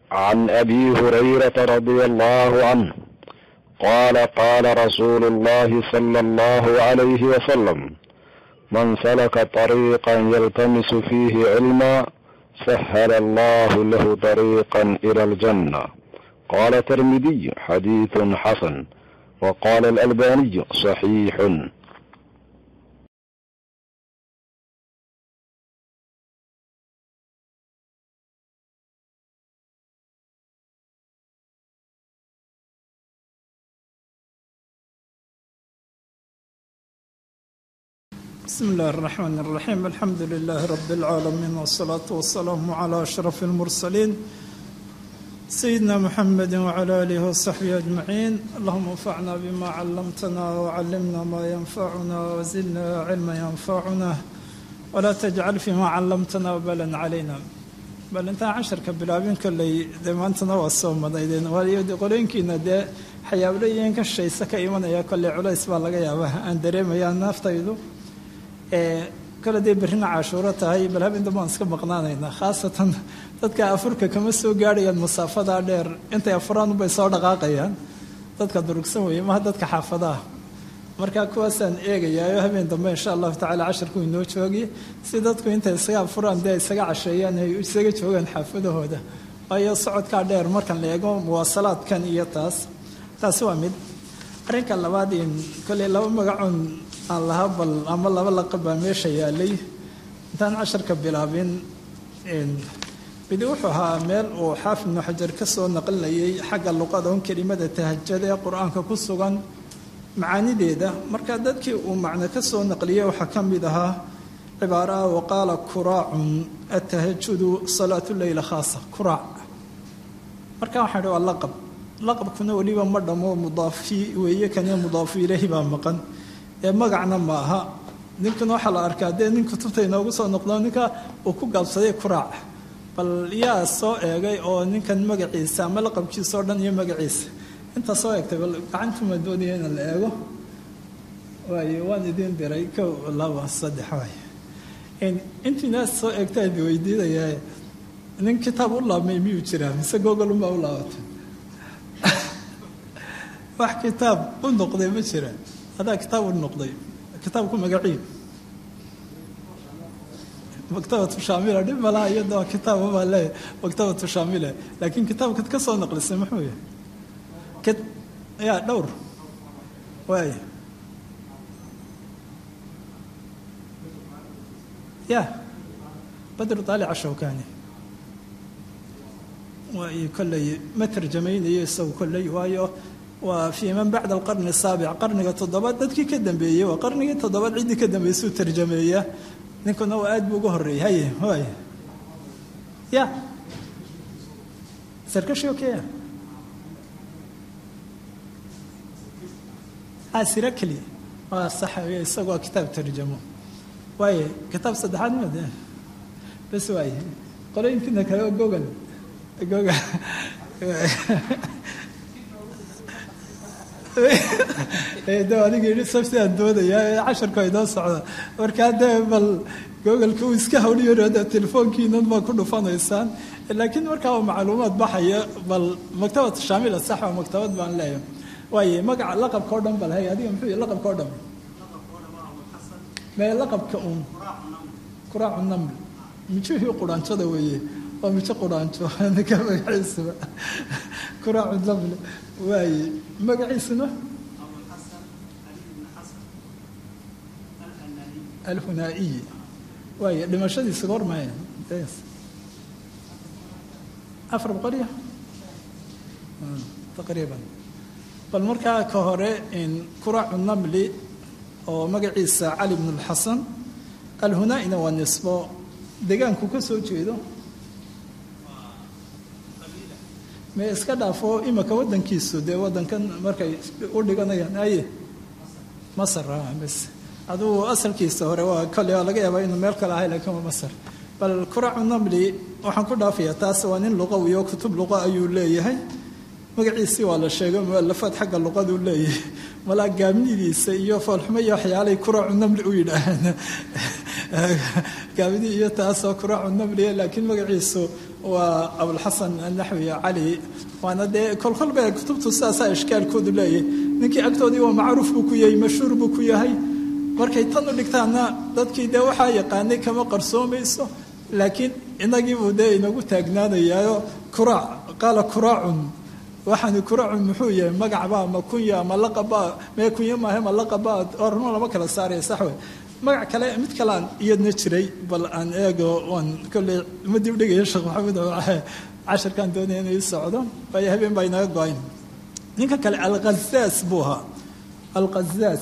عن ابي هريره رضي الله عنه قال قال رسول الله صلى الله عليه وسلم من سلك طريقا يلتمس فيه علما سهل الله له طريقا الى الجنه قال الترمذي حديث حسن وقال الالباني صحيح بسم الله الرحمن الرحيم الحمد لله رب العالمين والصلاة والسلام على أشرف المرسلين سيدنا محمد وعلى آله وصحبه أجمعين اللهم انفعنا بما علمتنا وعلمنا ما ينفعنا وزدنا علما ينفعنا ولا تجعل فيما علمتنا وبلا علينا bal intaan casharka bilaabin kolley dee maantana waa soo madaydeen waayo qolooyinkiina dee xayaablooyin ka shayse ka imanaya kolley culays baa laga yaabaa aan dareemayaa naaftaydu kole dee berrina cashuuro tahay bal habeen dambe aan iska maqnaanaynaa khaasatan dadka afurka kama soo gaadhayaan masaafadaa dheer intay afuraan unbay soo dhaqaaqayaan dadka durugsan weeye maha dadka xaafadaha marka kuwaasaan eegayaayo habeen dambe insha allahu tacala casharku inoo joogi si dadku intay isaga afuraan dee isaga casheeyaan ay isaga joogaan xaafadahooda waayo socodkaa dheer markan la eego muwaasalaadkan iyo taas taasi waa mid arrinka labaad in kolley laba magacun aan lahaa bal ama laba laqab baa meesha yaalay intaan casharka bilaabin midi wuxuu ahaa meel uu xaafid ibnu xajar ka soo naqlinayay xagga luqada un kelimada tahajada ee qur-aanka ku sugan macaanideeda marka dadkii uu macno ka soo naqliyey waxaa ka mid ahaa cibaaraha waqaala kuraacun atahajudu salaatu leyla khaasa kuraac marka waxaan idhi waa laqab laqabkuna weliba ma dhamo mudaafi weeye kane mudaafu ilaahi baa maqan ee magacna ma aha ninkan waxaa la arkaa dee nin kutubta inoogu soo noqdo ninka uu ku gaabsaday kuraac bal yaa soo eegay oo ninkan magaciisa ama laqabkiisa oo dhan iyo magaciisa inta soo eegtay bal gacantuma doonaya in la eego waayo waan idiin diray kow laba saddex waay intiinaas soo eegta idi weydiinayaa nin kitaab u laabmay miyuu jiraa mise gogol unbaa u laabatay wax kitaab u noqday ma jira adaa kitaab u noqday kitaabku magacii maktabatu shaamila dhib malaha iyada kitaab baa leeyahay maktabatu shaamila laakiin kitaabkad ka soo naqlisay muxuu yahay ya dhowr waay ya badru taalica shawkani waay kolley ma tarjamaynayo isagu kolley waayo waa fii man bacda alqarni asaabic qarniga toddobaad dadkii ka dambeeyey waa qarnigii toddobaad ciddii ka dambeysuu tarjameeya ninkuna waa aad buu uga horreeyey haye waay ya sarkashi okeya sirakli waa sax isagu waa kitaab tarjamo waaye kitaab saddexaad made bas waaye qolooyinkiina kale gogal gogal de aniga yidhi sab sidaan doodayaa casharku ay noo socda markaa dee bal gogalka uu iska hawliyo de telefoonkiinan baa ku dhufanaysaan laakiin markaa uu macluumaad baxaya bal maktabad shaamila sax waa maktabad baan leeyahay waaye magaca laqabka o dhan bal hay adiga muxuu yahy laqabka o dhan mee laqabka uun kuraacu naml mijihii quraanjada weeye waa mijo quraanjo ninka magaciisaba kuraacu naml waaye magaciisuna alhunaa'iyi waaye dhimashadiisa goormaya afar boqoliya taqriiban bal markaa ka hore kuraacu namli oo magaciisa cali bn اlxasan alhunaa'ina waa nisbo degaanku ka soo jeedo me iska dhaafo imika wadankiisu dee wadankan markay u dhiganayaan aye masar bs adugu asalkiisa hore waa kole waa laga yaabaa inuu meel kale ahay lakiin waa masar bal kuraacu namli waxaan ku dhaafaya taas waa nin luqawiyo kutub luqa ayuu leeyahay magaciisii waa la sheegay mualafaad xagga luqaduu leeyahay malaa gaabnidiisa iyo foolxumo iyo waxyaalay kuraacu namli u yidhaaheen gaabni iyo taasoo kuraacu namliya laakiin magaciisu waa abulxasan anaxwi cali waana dee kolkol ba kutubtu sidaasaa ishkaalkoodu leeyahay ninkii agtoodii waa macruuf buu ku yahay mashhuur buu ku yahay markay tan u dhigtaana dadkii dee waxaa yaqaanay kama qarsoomayso laakiin inagiibuu dee inagu taagnaanayaayo kuraac qaala kuraacun waxaani kuraacun muxuu yahay magacbaa ma kunya ma laqabaa mee kunya maahe ma laqabaa orno lama kala saaraya saxwe magac kale mid kale aan iyadna jiray bal aan eego oon kolley ma dib dhigaya sheekh maxamed casharkaan doonaya inay socdo waayo habeen baa inaga go-ayn ninka kale alkhazaas buu ahaa alkhazaas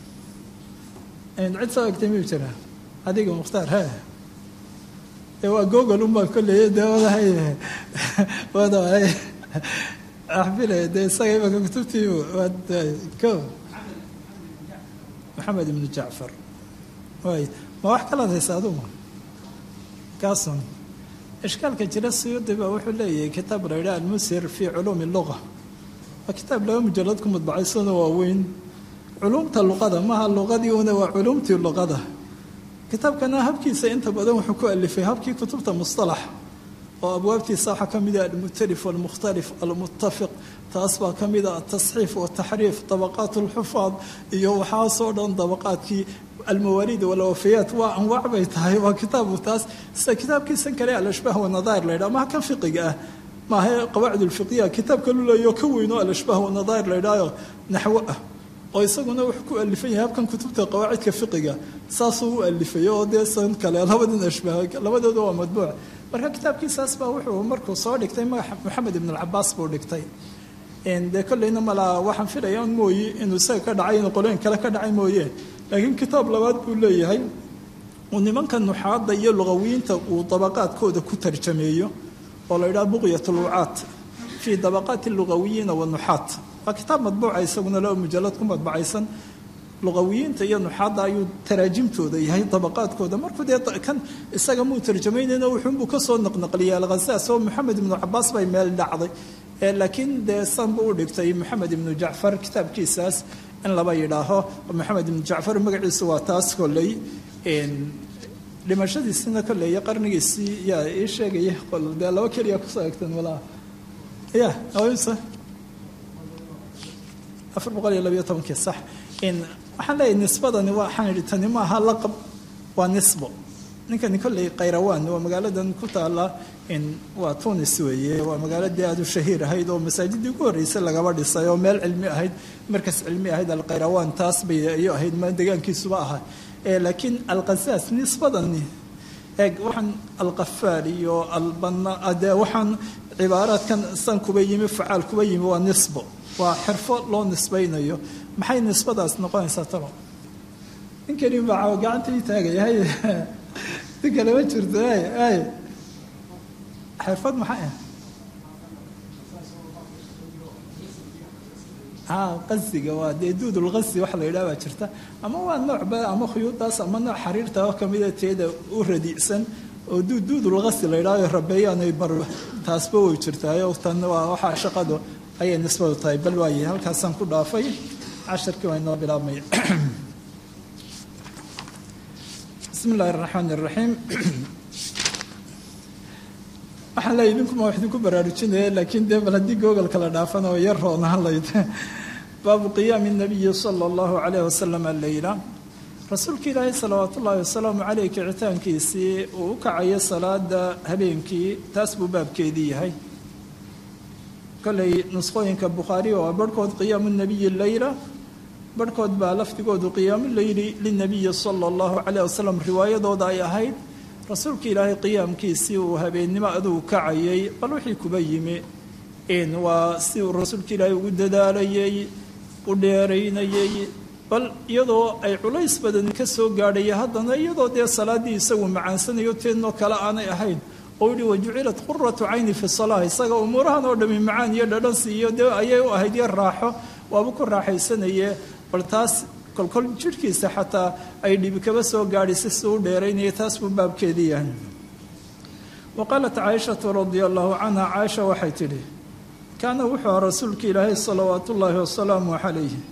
cid soo egtay miyuu jiraa adiga mukhtaar he ee waa google unbaa kolley dee wadahay wadahay axbile dee isaga imaka kutubtii ko maxamed ibnu jacfar waay ma wax kalaad haysa aduma kaasun ishkaalka jira suyuudi baa wuxuu leeyahay kitaab la yidhaha almusir fii culuumi luga waa kitaab laba mujalad ku mudbacaysano waaweyn culuumta luqada maaha luqadii una waa culuumtii luqada kitaabkana habkiisa inta badan wuxuu ku alifay habkii kutubta mustalax oo abwaabtiisa waxaa ka mida almukhtalif walmukhtalif almuttafiq taas baa ka mida atasxiif wataxriif dabaqaat alxufaad iyo waxaasoo dhan dabaqaadkii almawaaliid walwafayaat waa anwaac bay tahay waa kitaabu taas sida kitaabkiisan kale alashbaah wanadair la yidhaha maha kan fiqiga ah maaha qawaacid ulfiqiya kitaabka luleeyo ka weyn oo alashbaah wanadair la yidhahayo naxwo ah oo isaguna wuxuu ku alifan yahay habkan kutubta qawaacidka fiqiga saasuu u alifay oo dee san kale labadin ashbaah labadooda waa madbuuc marka kitaabkiisaas baa wuxuu markuu soo dhigtay magaxa maxamed ibn alcabaas buu dhigtay dee kolleyna malaa waxaan filaya un mooye inuu isaga ka dhacay inuu qolooyin kale ka dhacay mooye laakiin kitaab labaad buu leeyahay uu nimanka nuxaadda iyo luqawiyiinta uu dabaqaadkooda ku tarjameeyo oo la yidhaha buqyat lucaat fii dabaqaati lugawiyiina wanuxaat waa kitaab madbuuca isaguna laba mujalad ku madbacaysan luqawiyiinta iyo nuxaadda ayuu taraajimtooda yahay dabaqaadkooda markuu dee kan isaga muu tarjamaynayna wuxuunbuu kasoo naqnaqliyay alkhasaas oo maxamed ibnu cabaas bay meel dhacday laakiin dee san buu u dhigtay maxamed ibnu jacfar kitaabkiisaas in laba yidhaaho maxamed ibnu jacfar magaciisu waa taas kolley dhimashadiisina kolley qarnigiisii yaa ii sheegaya qol dee laba keliya kusoo egtan malaha ya awsa afar boqol iyo labayo tobankii sax waxaan leeyahay nisbadani waxaan idhi tani maaha laqab waa nisbo ninkani kolley khayrawaan waa magaaladan ku taala waa tunis weeye waa magaaladii aada u shahiir ahayd oo masaajidii ugu horreysay lagaba dhisay oo meel cilmi ahayd markas cilmi ahayd alkhayrawaan taas bay iyo ahayd ma degaankiisuba ahaa laakiin alkhasaas nisbadani eeg waxaan alqafaal iyo albana dee waxaan cibaaraadkan san kuba yimi facaal kuba yimi waa nisbo waa xirfo loo nisbaynayo maxay nisbadaas noqonaysaa talo ninkani baa gacanta ii taagaya hay nin kale ma jirto ay ay xirfad maxay ah qasiga waa dee duudulqasi waxa la yidhaha baa jirta ama waa noocba ama khuyuudaas ama nooc xariirta oo kamida teeda u radiicsan oo duud duudulqasi la yidhaha rabeeyaanay mar taasba way jirtaayo tan waa waxaa shaqadu ayay nisbadu tahay bal waaye halkaasaan ku dhaafay casharkii waa inoo bilaabmay bismi illaahi araxmaan iraxiim waxaan leeyahy idinkuma wax idinku baraarujinaya laakiin dee bal haddii googolka la dhaafana oo yar roonaan layd baabu qiyaami nabiyi sala allahu calayh wasalam alleyla rasuulka ilaahay salawaat ullaahi wasalaamu caleyh kicitaankiisii uu u kacayo salaada habeenkii taas buu baabkeedii yahay kolley nusqooyinka bukhaari oo barhkood qiyaamu nabiyi leyla barhkood baa lafdigoodu qiyaamu leyli linabiyi sala allahu calayh wasalam riwaayadooda ay ahayd rasuulka ilaahay qiyaamkiisii uu habeennimo adugu kacayay bal wixii kuba yimi waa si uu rasuulka ilaahay ugu dadaalayay u dheeraynayay bal iyadoo ay culays badan ka soo gaadhaya haddana iyadoo dee salaaddii isagu macaansanayo teednoo kale aanay ahayn oo yihi wajucilat quratu cayni fi salaa isaga umuurahan oo dhami macaan iyo dhadhansi iyo dee ayay u ahayd iyo raaxo waaba ku raaxaysanaye bal taas kolkol jidhkiisa xataa ay dhibi kaba soo gaadhisay si u dheeraynaya taas buu baabkeedii yahay wa qaalat caaishatu radia allahu canha caaisha waxay tidhi kaana wuxuu aha rasuulka ilaahay salawaat ullaahi wasalaamu calayh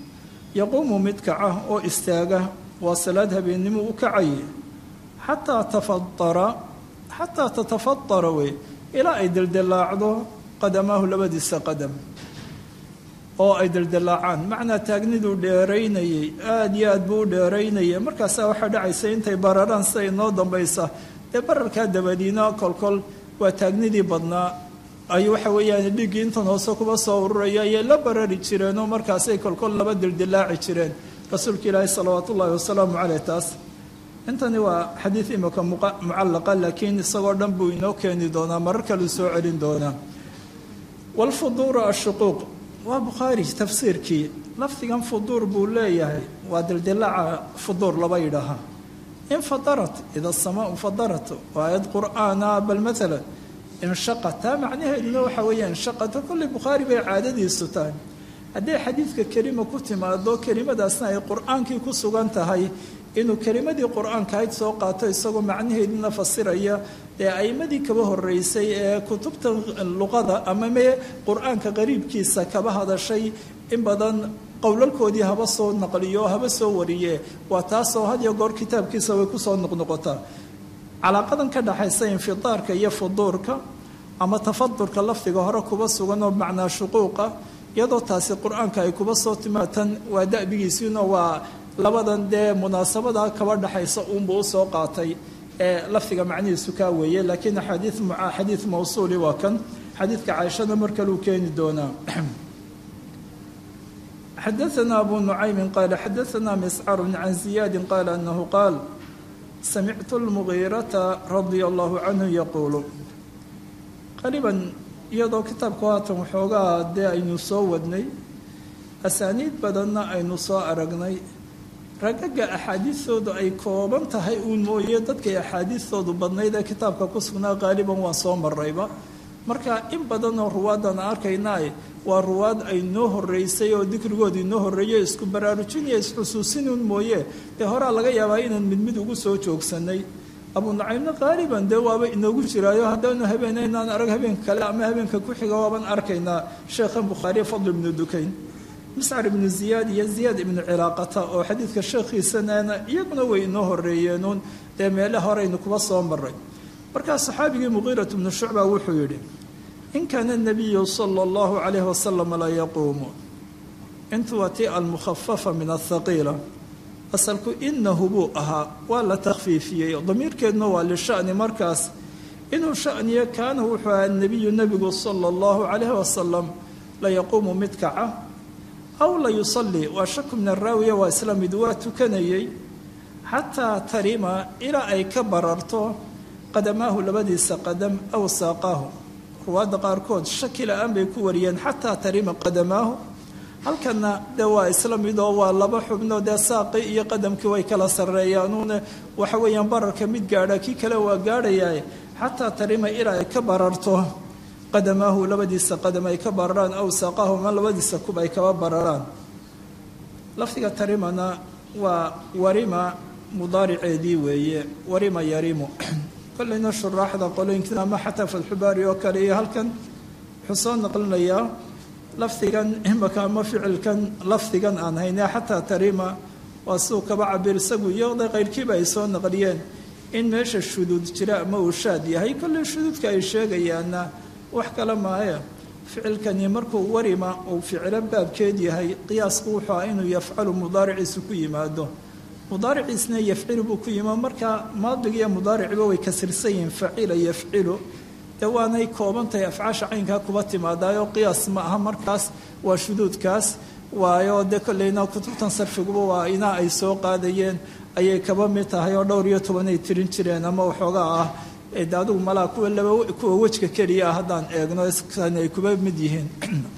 yaquumu mid kaca oo istaaga waa salaad habeennimo u kacaye xataa tafadara xataa tatafadara wey ilaa ay deldilaacdo qadamaahu labadiisa qadam oo ay deldilaacaan macnaa taagniduu dheeraynayey aada iyo aad buu u dheeraynayay markaasaa waxaa dhacaysa intay bararaan sida inoo dambaysa dee bararkaa dabadiina kolkol waa taagnidii badnaa ay waxa weeyaan dhiiggii intan hoose kuba soo ururaya ayay la barari jireenoo markaasay kolkol laba dildilaaci jireen rasuulka ilaahi salawaat ullaahi wasalaamu caleyh taas intani waa xadiid imika mucallaqa laakiin isagoo dhan buu inoo keeni doonaa marar kaleu soo celin doonaa walfuduuru ashuquuq waa bukhaari tafsiirkii lafdigan fuduur buu leeyahay waa dildilaaca fuduur laba yidhaahaa infadarat ida asamaau fadarat waa aayad qur'aana bal maalan inshaqat taa macnaheeduna waxa weeya inshaqata kolley bukhaari bay caadadiisu tahay hadday xadiidka kelima ku timaado kelimadaasna ay qur-aankii ku sugan tahay inuu kelimadii qur-aanka ayd soo qaato isagoo macnaheeduna fasiraya ee a'imadii kaba horeysay ee kutubta luqada ama mee qur-aanka qariibkiisa kaba hadashay in badan qowlalkoodii haba soo naqliyo haba soo wariye waa taasoo had iyo goor kitaabkiisa way kusoo noqnoqotaa calaaqadan ka dhaxaysa infidaarka iyo fuduurka ama tafadurka lafdiga hore kuba sugan oo macnaa shuquuqa iyadoo taasi qur-aanka ay kuba soo timaatan waa da'bigiisiina waa labadan dee munaasabada kaba dhaxaysa uunbuu usoo qaatay ee lafdiga macnihiisu kaa weeye laakiin axaadii xadiid mawsuuli waa kan xadiidka caaishada mar kaluu keeni doonaa xadaثna abu nucaymi qaala xadaثna miscar can ziyaadi qaala anahu qaal samictu اlmugiirata radia allahu canhu yaquulu qariban iyadoo kitaabku haatan waxoogaa dee aynu soo wadnay asaaniid badanna aynu soo aragnay ragaga axaadiistoodu ay kooban tahay uun mooye dadkay axaadiistoodu badnayd ee kitaabka ku sugnaa qaaliban waan soo marayba marka in badanoo ruwaaddan arkaynaa waa ruwaad ay noo horeysay oo dikrigooda inoo horreeyo isku baraarujinaya isxusuusinuun mooye dee horaa laga yaabaa inaan mid mid ugu soo joogsanay abu nacaymna qaaliban dee waaba inoogu jiraayo haddaanu habeen inaan arag habeenka kale ama habeenka ku xiga waaban arkaynaa sheekhan bukhaariye fadl ibnu dukayn miscar ibnu ziyaad iyo ziyaad ibnu cilaaqata oo xadiidka sheekhiisanana iyaguna way inoo horeeyeenuun dee meele horeynu kuba soo maray markaa saxaabigii muqiirat bnu shucba wuxuu yidhi in kaana nabiyu sala allahu calayhi wasalam la yaquumu intu waa tii almukhafafa min athaqiila asalku inahu buu ahaa waa la takhfiifiyey damiirkeedna waa lishani markaas inuu shaniyo kaana wuxuu ahaa nebiyu nebigu sala allahu calayhi wasalam la yaquumu mid kaca aw la yusalli waa shaku min araawiya waa isla mid waa tukanayey xataa tarima ilaa ay ka bararto qadamaahu labadiisa qadam aw saaqaahu ruwaadda qaarkood shaki la-aan bay ku wariyeen xataa tarima qadamaahu halkana dee waa isla mid oo waa laba xubno dee saaqi iyo qadamkii way kala sarreeyaanuune waxa weeyaan bararka mid gaadha kii kale waa gaadhayaa xataa tarima ilaa ay ka bararto qadamaahu labadiisa qadam ay ka bararaan aw saaqaahu ma labadiisa kub ay kaba bararaan lafdiga tarimana waa warima mudaariceedii weeye warima yarimu kollayna shuraaxda qolooyinkina ama xataa fatxubaari oo kale iyo halkan wuxuu soo naqlinayaa lafdigan imaka ama ficilkan lafdigan aan hayne xataa tarima waa siduu kaba cabir isagu iyada qayrkiiba ay soo naqliyeen in meesha shuduud jira ama uu shaad yahay kolley shuduudka ay sheegayaana wax kale maaye ficilkani markuu warima uu ficilo baabkeed yahay qiyaasku wuxuu ah inuu yafcalu mudaariciisu ku yimaado mudaariciisna yafcilu buu ku yimi marka maadigiiyo mudaariciba way kasirsan yihiin facila yafcilu dee waanay koobantahay afcaasha caynkaa kuba timaadaayoo qiyaas ma aha markaas waa shuduudkaas waayo dee kolleyna kutubtan sarfiguba waa inaa ay soo qaadayeen ayay kaba mid tahay oo dhowr iyo toban ay tirin jireen ama waxoogaa ah de adigu malaa kuwa laba kuwa wejka keliya ah haddaan eegno ay kuba mid yihiin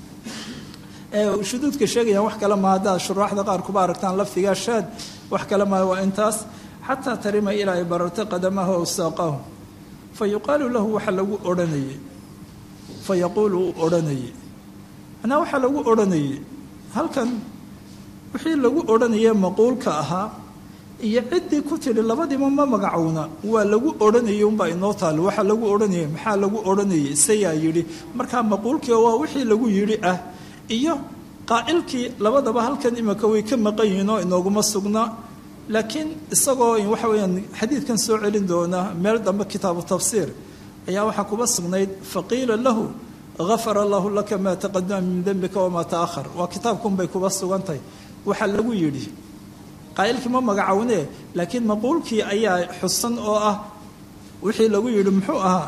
shuduudka sheegayaan wax kale maa haddaad shuraaxda qaar kuba aragtaan lafdigaa shaad wax kale maa waa intaas xataa tarima ilaa ay bararto qadamahu aw saaqahu fa yuqaalu lahu waxa lagu odhanayey fa yaquulu uu odhanayey manaa waxaa lagu odhanayey halkan wixii lagu odhanayee maquulka ahaa iyo ciddii ku tidhi labadiiba ma magacowna waa lagu odhanayay unbaa inoo taalo waxaa lagu odhanayay maxaa lagu odhanayay sayaa yidhi markaa maquulkii waa wixii lagu yidhi ah iyo qaa'ilkii labadaba halkan imika way ka maqan yihiin oo inooguma sugna laakiin isagoo waxa weyaan xadiidkan soo celin doona meel dambe kitaabu tafsiir ayaa waxaa kuba sugnayd faqiila lahu gafara allahu laka maa taqadama min dembika wamaa taahar waa kitaabkunbay kuba sugantahay waxaa lagu yidhi qaa'ilkii ma magacowne laakiin maquulkii ayaa xusan oo ah wixii lagu yidhi muxuu ahaa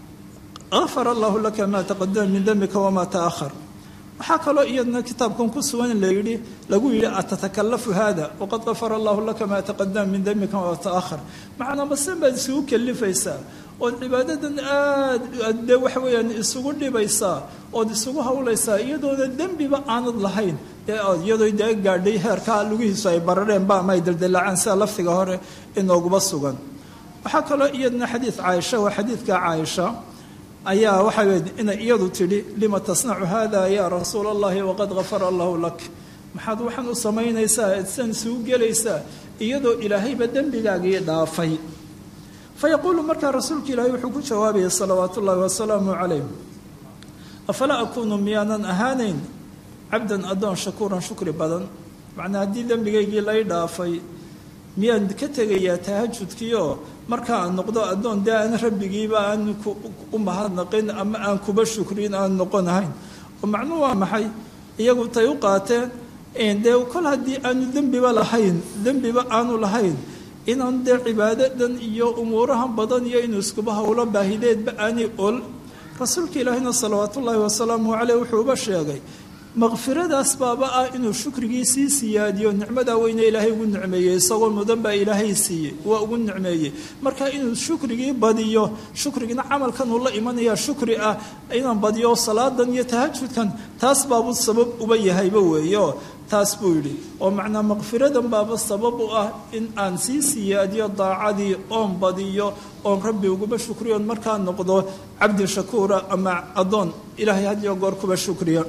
gafara allahu laka maa taqadama min dembika wamaa taahar waxaa kaloo iyadna kitaabkan ku sugan layidhi lagu yidhi atatakalafu hada waqad gafara allahu laka maa taqadama min dembika wamaa taahar macnaa masen baad isugu kalifaysaa ood cibaadadan aad dee waxa weeyaan isugu dhibaysaa ood isugu hawlaysaa iyadoona dembiba aanad lahayn ee iyadoo dee gaadhay heerkaa lugihiisu ay barareen ba ama ay daldalaacaan sida laftiga hore inooguba sugan waxaa kaloo iyadna xadiid caaisha waa xadiidka caaisha ayaa waxaa weyd inay iyadu tidhi lima tasnacu hada yaa rasuula allahi waqad gafara allahu lak maxaad waxaan u samaynaysaa san isugu gelaysaa iyadoo ilaahayba dembigaagii dhaafay fayaquulu markaa rasuulka ilaahay wuxuu ku jawaabayay salawaatu ullaahi wasalaamu calayh afalaa akuunu miyaanan ahaanayn cabdan addoon shakuuran shukri badan macnaa haddii dembigaygii lay dhaafay miyaan ka tegayaa tahajudkiioo marka aan noqdo addoon dee aan rabbigiiba aan u mahadnaqin ama aan kuba shukrin aan noqonahayn oo macnuu waa maxay iyagu tay u qaateen dee kol haddii aanu dembiba lahayn dembiba aanu lahayn inaan dee cibaadadan iyo umuurahan badan iyo inuu iskuba howlo baahideedba aanay ol rasuulka ilaahina salawaat ullaahi wasalaamu caleyh wuxuuba sheegay makfiradaas baaba ah inuu shukrigii sii siyaadiyo nicmadaa weyne ilaahay ugu nicmeeyey isagoo mudan baa ilaahay siiyey waa ugu nicmeeyey marka inuu shukrigii badiyo shukrigina camalkan uu la imanaya shukri ah inaan badiyo salaadan iyo tahajudkan taas baabuu sabab uba yahayba weeyo taas buu yidhi oo macnaa makfiradan baaba sabab u ah in aan sii siyaadiyo daacadii oon badiyo oon rabbi uguba shukriyo on markaa noqdo cabdi shakuura ama addoon ilaahay hadiyo goor kuba shukriya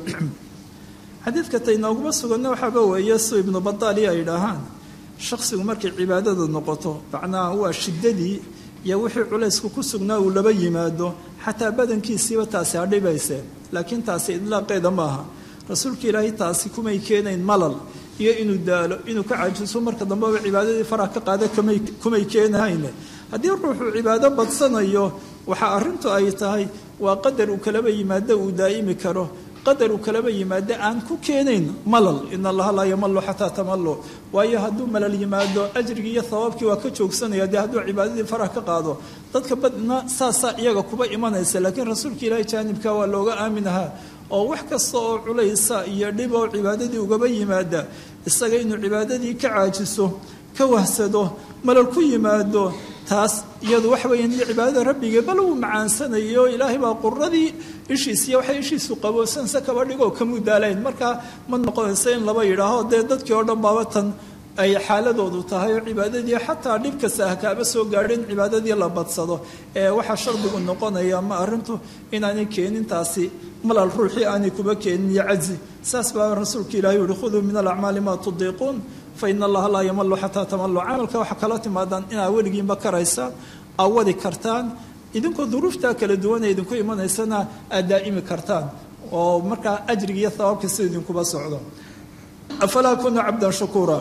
xadiidka taynooguma suganna waxaaba weeye su ibnu badaali ay idhaahaan shaksigu markay cibaadada noqoto macnaha waa shiddadii iyo wixii culaysku ku sugnaa uu laba yimaado xataa badankiisiiba taasi hadhibayse laakiin taasi idlaaqeeda maaha rasuulka ilaahay taasi kumay keenayn malal iyo inuu daalo inuu ka cajiso marka dambeba cibaadadii farah ka qaada kumay keenahayne haddii ruuxuu cibaado badsanayo waxa arrintu ay tahay waa qadar uu kalaba yimaado uu daa'imi karo qadar uu kalaba yimaado aan ku keenayn malal in allaha laa yamalu xataa tamalu waayo hadduu malal yimaado ajrigii iyo hawaabkii waa ka joogsanaya dee hadduu cibaadadii farah ka qaado dadka badna saasaa iyaga kuba imanaysa laakiin rasuulka ilaahay jaanibka waa looga aaminahaa oo wax kasta oo culaysa iyo dhib oo cibaadadii ugaba yimaada isaga inuu cibaadadii ka caajiso ka wahsado malal ku yimaado taas iyadu waxa weya cibaadada rabbigee bal uu macaansanayo ilaahay baa quradii ishiisiyo waxay ishiisu qaboosanse kaba dhigoo kamu daalayn markaa ma noqonaysa in laba yidhaaho dee dadkii oo dhan baaba tan ay xaaladoodu tahay oo cibaadadii xataa dhib kasta ha kaaba soo gaadhin cibaadadii la badsado ee waxaa shardigu noqonaya ma arrintu inaanay keenin taasi malal ruuxii aanay kuba keenin iyo cajzi saas baa rasuulka ilahi uhi khuduu min alacmaali maa tudiiquun fa ina allaha laa yamalu xataa tamalu camalka waxaa kala timaadaan inaa weligiinba karaysaan aa wadi kartaan idinkoo duruuftaa kala duwan ee idinku imanaysana aad daa'imi kartaan oo markaa ajriga iyo hawaabka sida idinkuba socdo afalaa kuna cabdan shakuura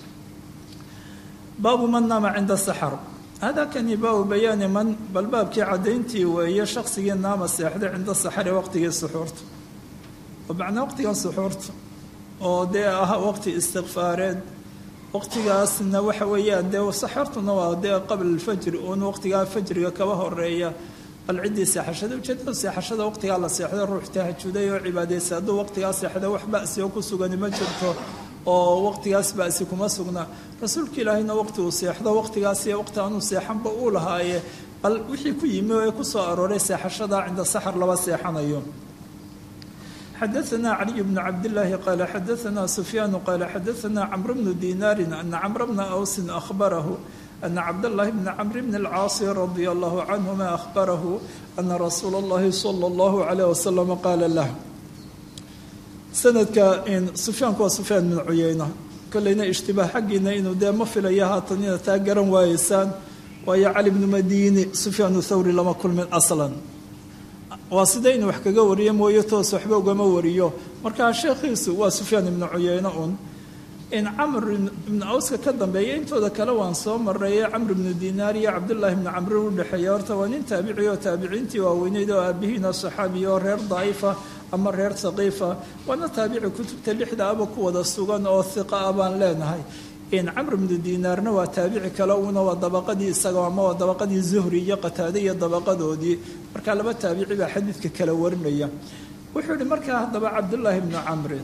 baabu man naama cinda saxar hada kani baabu bayaani man bal baabkii caddayntii weeye shaqsigii naama seexday cinda saxari waqtigii suxuurta oo macnaa waqtigan suxuurta oo dee ah waqti istikfaareed waqtigaasna waxa weeyaan dee saxartuna waa dee qabla alfajri uun waqtigaa fajriga kaba horeeya bal ciddii seexashada ujeedada seexashada waqtigaa la seexday ruux tahajuday oo cibaadaysa hadduu waqtigaa seexda wax ba'si oo ku sugani ma jirto oo waqtigaas ba'si kuma sugna rasuulka ilaahayna waqti uu seexdo waqtigaas iyo waqti aanuu seexanba uu lahaaye bal wixii ku yimi ee ku soo arooray seexashada cinda saxar laba seexanayo xadaثna caliي bn cabdالlahi qala xadaثna sufyaan qala xadaثna cmr bnu dinaari ana cmr bna awsi ahbarahu ana cabdالlahi bna cmr bn اlcaasi radia allahu canهuma ahbarahu ana rasuula اllahi salى اllahu عalيه waslama qaala lah sanadka sufyaanku waa sufyaan bn cuyeyna kolleyna ishtibaah xaggiina inuu dee ma filaya haatan inaad taa garan waayeysaan waayo cali bnu madini sufyaan thawri lama kulmin aslan waa sida inuu wax kaga wariyo mooye toos waxba ugama wariyo markaa sheekhiisu waa sufyaan ibnu cuyeyne un in camr ibnu awska ka dambeeya intooda kale waan soo mareeye camr ibnu dinaar iyo cabdullaahi ibnu camrin udhexeeya horta waa nin taabici oo taabiciintii waaweyneyd oo aabihiina saxaabiya oo reer daa'ifa ama reer saqiifa waana taabici kutubta lixda aba ku wada sugan oo hiqa ah baan leenahay in camr ibnu dinaarna waa taabici kale una waa dabaqadii isaga ama waa dabaqadii zuhri iyo qataade iyo dabaqadoodii markaa laba taabici baa xadiidka kala warinaya wuxuu yihi markaa haddaba cabdullaahi ibnu camrin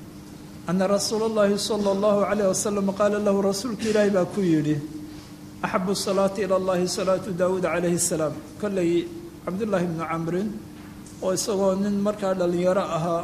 ana rasuula اllahi salى اllahu alayh wasalam qaala lahu rasuulka ilaahi baa ku yidhi axabu salaati ila llahi salaatu daawuud calayhi الsalaam kollay cabdullaahi ibnu camrin oo isagoo nin markaa dhalinyaro ahaa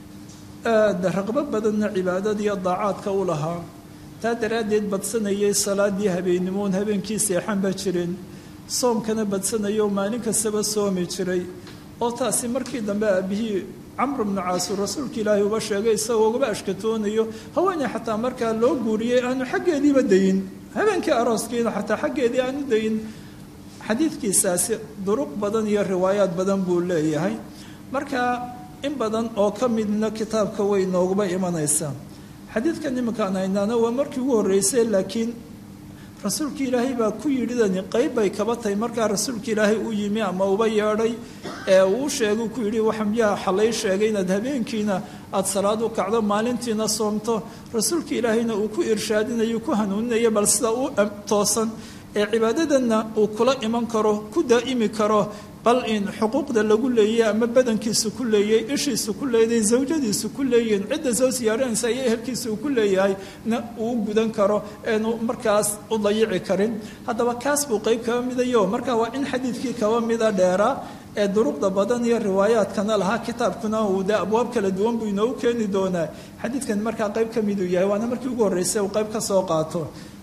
aada raqbo badanna cibaadadiiyo daacaadka u lahaa taa daraaddeed badsanayay salaadii habeennimoon habeenkii seexanba jirin soomkana badsanayo maalin kastaba soomi jiray oo taasi markii dambe aabihii camr bnu caasur rasuulka ilaahay uba sheegay isagoo ugaba ashkatoonayo haweeney xataa markaa loo guuriyey aanu xaggeediiba dayin habeenkii arooskiina xataa xaggeedii aanu dayin xadiidkiisaasi duruq badan iyo riwaayaad badan buu leeyahay marka in badan oo ka midna kitaabka way nooguba imanaysaa xadiidkan iminkaan haynaana waa markii ugu horreysay laakiin rasuulka ilaahay baa ku yidhidani qayb bay kaba tahay markaa rasuulka ilaahay u yimi ama uba yeedhay ee uu sheegay ku yidhi waxa miyaa xalay sheegay inaad habeenkiina aada salaad u kacdo maalintiina soomto rasuulka ilaahayna uu ku irshaadinayo ku hanuuninayo bal sida u toosan ee cibaadadanna uu kula iman karo ku daa'imi karo bal in xuquuqda lagu leeyay ama badankiisu ku leeyay ishiisu ku leeyahay zawjadiisu ku leeyihin cidda soo siyaaranaysa iyo ehelkiisa uu ku leeyahay na uu gudan karo eenu markaas u dayici karin haddaba kaas buu qeyb kaba midayo marka waa in xadiidkii kaba mida dheeraa ee duruqda badan iyo riwaayaadkana lahaa kitaabkuna uu de abwaab kala duwan buu inoogu keeni doonaa xadiidkan markaa qeyb ka miduu yahay waana markii ugu horreysay uu qeyb ka soo qaato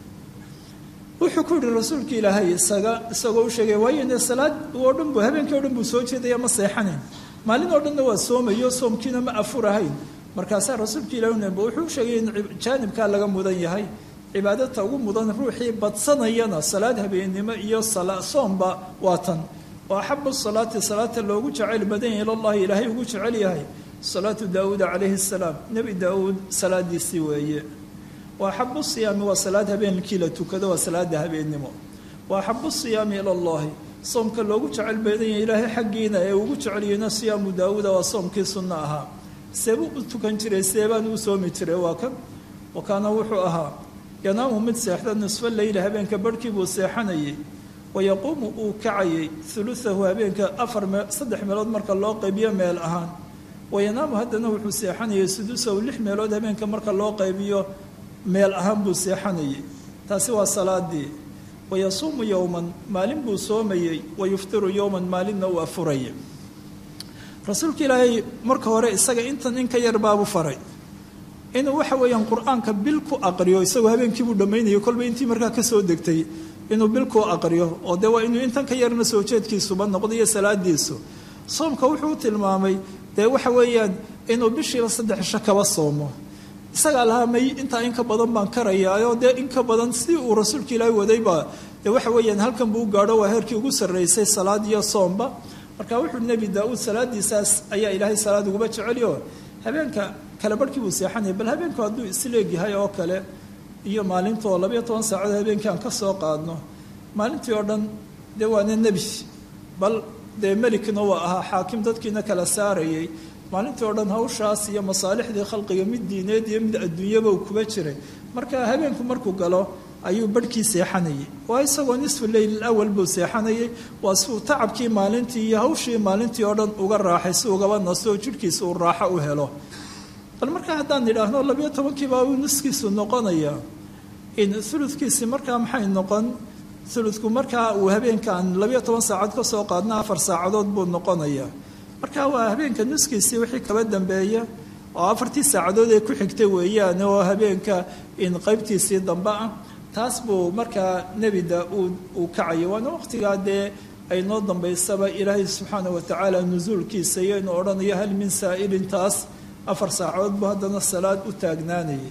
wuxuu ku yihi rasuulka ilaahay isaga isagoo u sheegay waayo ne salaad oo dhan bu habeenkii o dhan buu soo jeedaya ma seexanayn maalin oo dhanna waa soomayo soomkiina ma afurahayn markaasaa rasuulka ilahi nb wuxuu sheegay in jaanibkaa laga mudan yahay cibaadata ugu mudan ruuxii badsanayana salaad habeennimo iyo soomba waa tan oo axabu salaati salaata loogu jecel badan yahay ilallahi ilaahay ugu jecel yahay salaatu daawuuda calayhi salaam nebi daawuud salaadiisii weeye waaxabu siyaami waa salaad habeenkii la tukado waa salaada habeennimo wa axabu siyaami ila allahi soomka loogu jecel baedanya ilaahay xaggiina ee ugu jecelyahna siyaamu daawuuda waa soomkii sunno ahaa seebuu u tukan jiray seebaan uu soomi jiray waa kan wa kaana wuxuu ahaa yanaamu mid seexda nisfo leyla habeenka barhkii buu seexanayay wayaquumu uu kacayay uluahu habeenka afar mee saddex meelood marka loo qaybiyo meel ahaan wayanaamu haddana wuxuu seexanayay sudusahu lix meelood habeenka marka loo qaybiyo meel ahaan buu seexanayay taasi waa salaadii wayasuumu yowman maalin buu soomayey wayuftiru yowman maalinna uu afurayay rasuulka ilaahay marka hore isaga intan in ka yar baabu faray inuu waxa weeyaan qur-aanka bil ku aqriyo isagoo habeenkiibuu dhammaynayo kolba intii markaa kasoo degtay inuu bil ku aqriyo oo dee waa inuu intan ka yarna soo jeedkiisuba noqdo iyo salaadiisu soomka wuxuu tilmaamay dee waxa weeyaan inuu bishiiba saddex isho kaba soomo isagaa lahaa may intaa in ka badan baan karayaayo dee in ka badan si uu rasuulka ilaahi wadayba dee waxa weeyaan halkan buu gaadho waa heerkii ugu sarraysay salaad iyo soomba marka wuxuu nebi daa-uud salaadiisaas ayaa ilaahay salaad uguba jecelyo habeenka kale barhkii buu seexanaya bal habeenku hadduu isleegyahay oo kale iyo maalintaoo labayo toban saacood habeenkii aan ka soo qaadno maalintii oo dhan dee waana nebi bal dee melikna waa ahaa xaakim dadkiina kala saarayay maalintii oo dhan hawshaas iyo masaalixdii khalqiga mid diineed iyo mid adduunyaba uu kuba jiray marka habeenku markuu galo ayuu barhkii seexanayay waa isagoo nisfu leyl awal buu seexanayay waa si uu tacabkii maalintii iyo hawshii maalintii oo dhan uga raaxay si ugaba nasto jidhkiisa uu raaxo u helo bal markaa haddaan idhaahno labayo tobankiibaa uu niskiisu noqonaya in uludkiisi markaa maxay noqon uludku markaa uu habeenkaan labayo toban saacad ka soo qaadna afar saacadood buu noqonaya marka waa habeenka nuskiisii wixii kaba dambeeya oo afartii saacadood ee ku xigta weeyaan oo habeenka in qaybtiisii dambe ah taas buu markaa nebi daa-uud uu kacayo waana waqtigaa dee ay noo dambaysaba ilaahay subxaana watacaala nusuulkiisa iyo inuu odhanayo hal min saa'ilin taas afar saacadood buu haddana salaad u taagnaanayay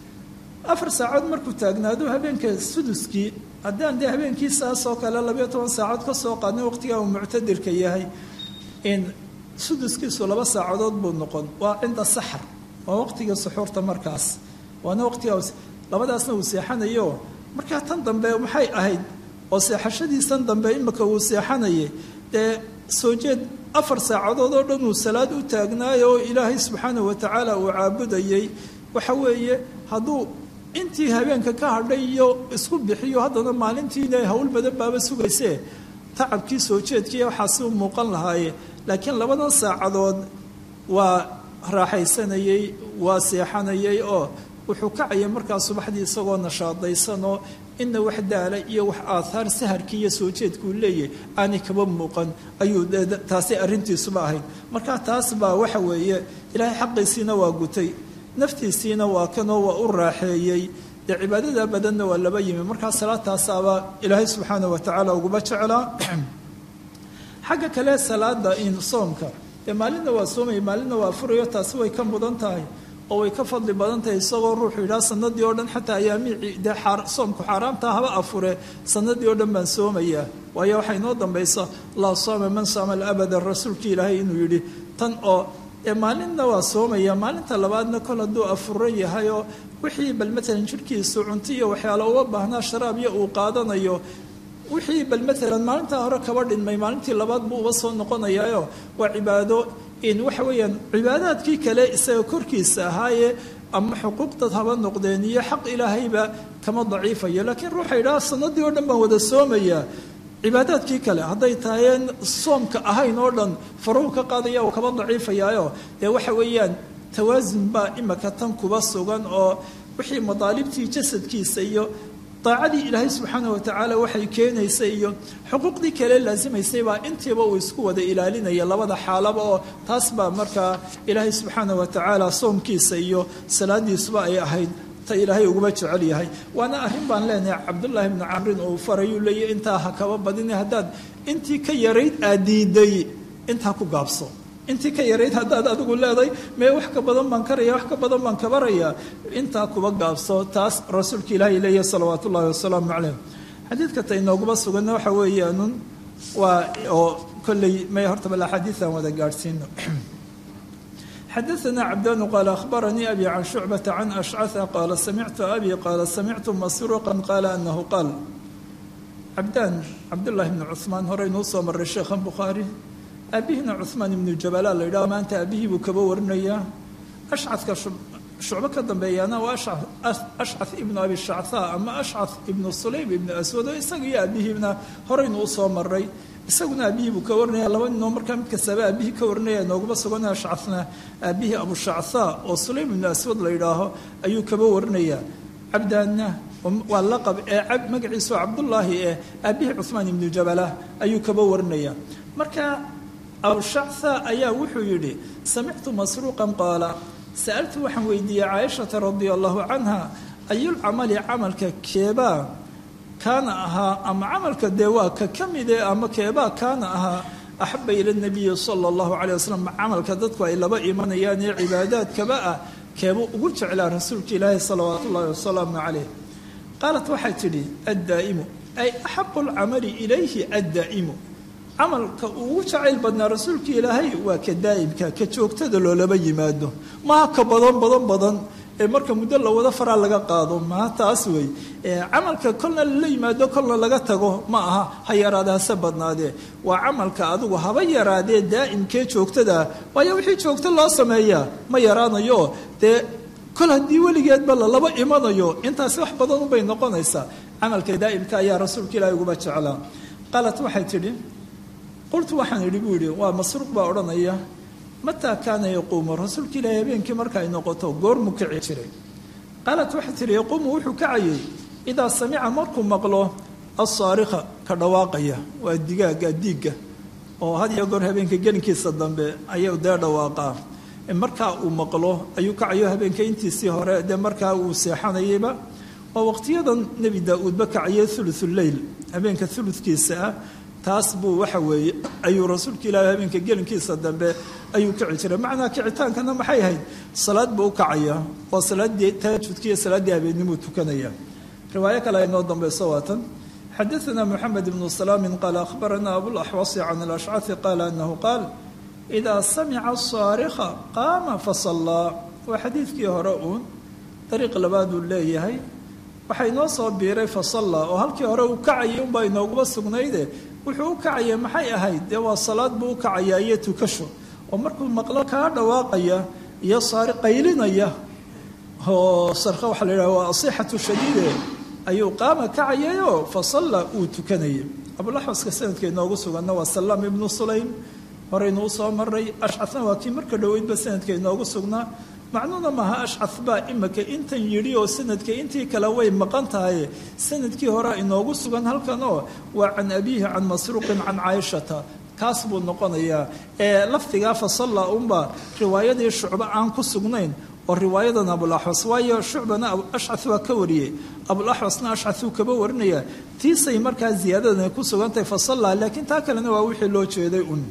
afar saacadood markuu taagnaado habeenka suduskii haddaan dee habeenkii saas oo kale labayo toban saacadood ka soo qaadnay waqtigaa uu muctadirka yahay in suduskiisu laba saacadood buu noqon waa cinda saxar waa waqtiga suxuurta markaas waana waqtiga labadaasna uu seexanayo markaa tan dambe maxay ahayd oo seexashadiisan dambe imika uu seexanayay dee soo jeed afar saacadood oo dhan uu salaad u taagnaayo oo ilaahay subxaana wa tacaala uu caabudayay waxa weeye hadduu intii habeenka ka hadhay iyo isku bixiyo haddana maalintiina hawl badan baaba sugaysee tacabkii soo jeedkiiya waxaasi u muuqan lahaaye laakiin labadan saacadood waa raaxaysanayey waa seexanayay oo wuxuu kacaya markaa subaxdii isagoo nashaadaysanoo ina wax daala iyo wax aathaar saharkii iyo soo jeedkuu leeyahay aanay kaba muuqan ayuu taasi arrintiisuba ahayd marka taas baa waxa weeye ilaahay xaqiisiina waa gutay naftiisiina waa kanoo waa u raaxeeyey dee cibaadada badanna waa laba yimi markaa salaadtaasaaba ilaahay subxaana wa tacaala uguba jeclaa xagga kale salaada in soomka dee maalinna waa soomaya maalinna waa furayo taasi way ka mudan tahay oo way ka fadli badan tahay isagoo ruuxu yidhaha sanadii oo dhan xataa ayaamii dee soomku xaaraamta haba afure sanadii oo dhan baan soomayaa waayo waxaa inoo dambaysa laa sooma man saama alabada rasuulkii ilaahay inuu yidhi tan oo dee maalinna waa soomaya maalinta labaadna kol hadduu afuran yahay oo wixii bal matalan jidhkiisu cunto iyo waxyaalo uga baahnaa sharaabyo uu qaadanayo wixii bal matalan maalintaa hore kaba dhinmay maalintii labaad buu uga soo noqonayaayo waa cibaado in waxa weeyaan cibaadaadkii kale isaga korkiisa ahaaye ama xuquuqdad haba noqdeen iyo xaq ilaahayba kama daciifayo laakiin ruuxa yidhaha sanadii oo dhan baan wada soomayaa cibaadaadkii kale hadday tahayeen soomka ahayn oo dhan faruhu ka qaadaya uu kaba daciifayaayo dee waxa weeyaan tawaasun baa imaka tan kuba sugan oo wixii madaalibtii jasadkiisa iyo daacadii ilaahay subxaana wa tacaala waxay keenaysa iyo xuquuqdii kale laasimaysay baa intiiba uu isku wada ilaalinaya labada xaalaba oo taas baa markaa ilaahay subxaana wa tacaala soomkiisa iyo salaadiisuba ay ahayd ta ilaahay uguma jecel yahay waana arrin baan leenahay cabdullaahi bni camrin uu farayuu leeyahy intaa ha kaba badina haddaad intii ka yarayd aad diiday intaa ku gaabso intii ka yarayd haddaad adigu leedahay mee wax ka badan baan karaya wax ka badan baan kabarayaa intaa kuba gaabso taas rasuulka ilaahay leeyahy salawaat ullahi wasalaamu caleyh xadiidka ta inooguma suganna waxa weeyaanun waa oo kolley may horta bal axaadiisan wada gaadhsiino xadaثna cabdanu qaala akhbaranii abi can shucbata can ashcaثa qaala samictu abi qaala samictu masruuqa qaala anahu qaal cabdaan cabdullaahi bni cuثmaan horeynuu soo maray sheekhan bukhaari aabihina cuثmaan ibnu jabala la yidhaho maanta aabihii buu kaba warinayaa ashcadka shucbo ka dambeeyaana waa ashcad ibnu abi shacthaa ama ashcad ibnu sulaym ibnu aswad oo isaga iyo aabihiina horeynuu usoo maray isaguna aabihii buu ka warinaya laba ninoo markaa mid kastaba aabihii ka warinaya nooguma sugan ashcadna aabihii abushacthaa oo sulaym ibnu aswad la yidhaaho ayuu kaba warinayaa cabdaanna waa laqab ee magaciisu cabdullaahi ee aabihii cuثmaan ibnu jabala ayuu kaba warinaya marka abushactha ayaa wuxuu yidhi samictu masruuqan qaala sa'altu waxaan weydiiyey caaishata radia allahu canha ayulcamali camalka keebaa kaana ahaa ama camalka dee waa ka ka mide ama keebaa kaana ahaa axaba ila nabiyi sala allahu calay wasalam camalka dadku ay laba imanayaan ee cibaadaadkaba ah keebuu ugu jeclaa rasuulka ilaahi salawaat ullahi wasalaamu caleyh qaalat waxay tidhi addaa'imu ay axabu lcamali ilayhi addaa'imu camalka ugu jacayl badnaa rasuulka ilaahay waa ka daa'imka ka joogtada loolaba yimaado maha ka badan badan badan ee marka muddo la wada faraa laga qaado maha taas wey camalka kolna lala yimaado kolna laga tago ma aha ha yaraada hase badnaadee waa camalka adigu haba yaraadee daa'imkee joogtadaa waayo wixii joogto loo sameeyaa ma yaraanayo dee kol haddii weligeedba lalaba imanayo intaasi wax badan ubay noqonaysaa camalka daa'imka ayaa rasuulka ilaahay uguba jeclaa qaalat waxay tidhi qultu waxaan idhi buu yidhi waa masruuq baa odhanaya mataa kaana yaquumu rasuulka ilaahay habeenkii marka ay noqoto goormuu kici jiray qaalat waxay tihi yaquumu wuxuu kacayay idaa samica markuu maqlo alsaarikha ka dhawaaqaya waa digaaga diigga oo had iyo goor habeenka gelinkiisa dambe ayuu dee dhawaaqaa markaa uu maqlo ayuu kacayo habeenka intiisii hore dee markaa uu seexanayayba oo waqtiyadan nebi daa-uudba kacayay thuluthuleyl habeenka thuludkiisa ah taas buu waxa weeye ayuu rasuulka ilaahi habeenka gelinkiisa dambe ayuu kici jiray macnaa kicitaankana maxay ahayd salaad buu u kacaya waa salaaddii tahajudka iyo salaaddii habeennimuu tukanaya riwaayo kale aynoo dambeyso waatan xadaثna mxamed ibnu salaamin qaala akhbarana abulaxwasi can alashcaثi qaala anahu qaal idaa samica saarikha qaama fasallaa waa xadiidkii hore uun dariiq labaad uu leeyahay waxaa inoo soo biiray fasalla oo halkii hore uu kacayay unbaa inooguma sugnayde wuxuu u kacaya maxay ahayd dee waa salaad buu u kacayaa iyo tukasho oo markuu maqlo kaa dhawaaqaya iyo saari qaylinaya oo sarka waxaa la yidhaha waa asixatu shadiide ayuu qaama kacayayoo fasalla uu tukanayay abulaxwaska sanadka inoogu suganna waa salaam ibnu sulaym horeynu usoo maray ashcadna waa kii marka dhoweydba sanadka inoogu sugnaa macnuuna maaha ashcad baa imika intan yidhi oo sanadka intii kale way maqan tahay sanadkii horea inoogu sugan halkan oo waa can abiihi can masruuqin can caaishata kaas buu noqonayaa ee lafdigaa fasalla unba riwaayadii shucbo aan ku sugnayn oo riwaayadan abulaxwas waayo shucbana ashcad waa ka wariyey abulaxwasna ashcaduu kaba warinaya tiisay markaa ziyaadadan ku sugantahay fasalla laakiin taa kalena waa wixii loo jeeday un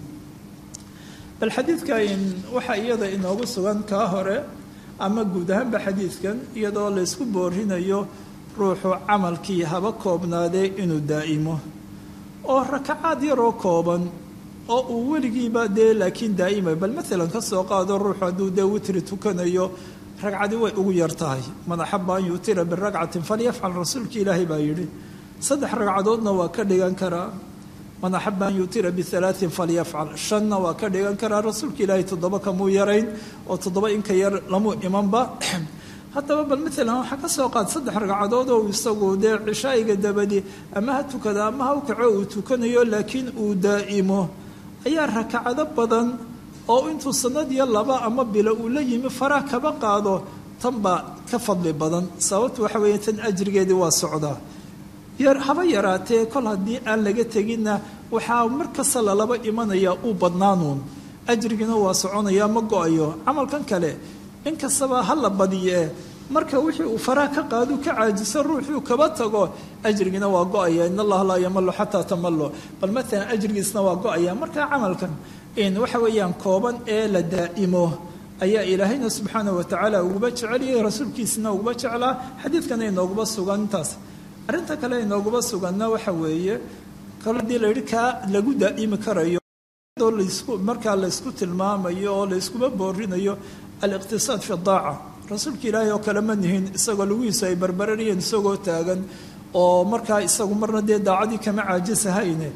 bal xadiidka waxaa iyada inoogu sugan kaa hore ama guud ahaanba xadiidkan iyadoo laysku boorinayo ruuxu camalkii haba koobnaadee inuu daa'imo oo rakacaad yaroo kooban oo uu weligiiba dee laakiin daa'imay bal maalan ka soo qaado ruuxu hadduu dee witri tukanayo ragcadi way ugu yar tahay man axaba an yutira biragcatin falyafcal rasuulki ilaahay baa yidhi saddex ragcadoodna waa ka dhigan karaa man axaba an yutira bialaain falyafcal shanna waa ka dhigan karaa rasuulka ilaahay toddoba kamuu yarayn oo toddoba inka yar lamuu imanba haddaba bal maalan waxaa ka soo qaad saddex ragcadood oo isagu dee cishaa'iga dabadi ama ha tukada ama ha u kaco uu tukanayo laakiin uu daa'imo ayaa rakacado badan oo intuu sanad iyo laba ama bilo uu la yimi faraha kaba qaado tan baa ka fadli badan sababtu waxa weeye tan ajrigeedii waa socdaa haba yaraatee kol haddii aan laga teginna waxaa mar kasta lalaba imanaya uu badnaanuun ajrigiina waa soconaya ma go-ayo camalkan kale inkastaba ha la badiyee marka wixii uu faraha ka qaadu ka caajiso ruuxuu kaba tago ajrigiina waa go-aya in allaha laa yamalo xataa tamalo bal maalan ajrigiisna waa go-aya marka camalkan waxa weeyaan kooban ee la daa'imo ayaa ilaahayna subxaana watacaala uguba jeceliyay rasuulkiisina uguba jeclaa xadiidkana inooguba sugan intaas arrinta kale inooguba suganna waxa weeye kal hadii la yidhi kaa lagu daa'imi karayo lasku markaa laysku tilmaamayo oo layskuba boorinayo aliqtisaad fi daaca rasuulka ilaahay oo kale ma nihin isagoo laguhiisu ay barbararayeen isagoo taagan oo markaa isagu marna dee daacadii kama caajisahayne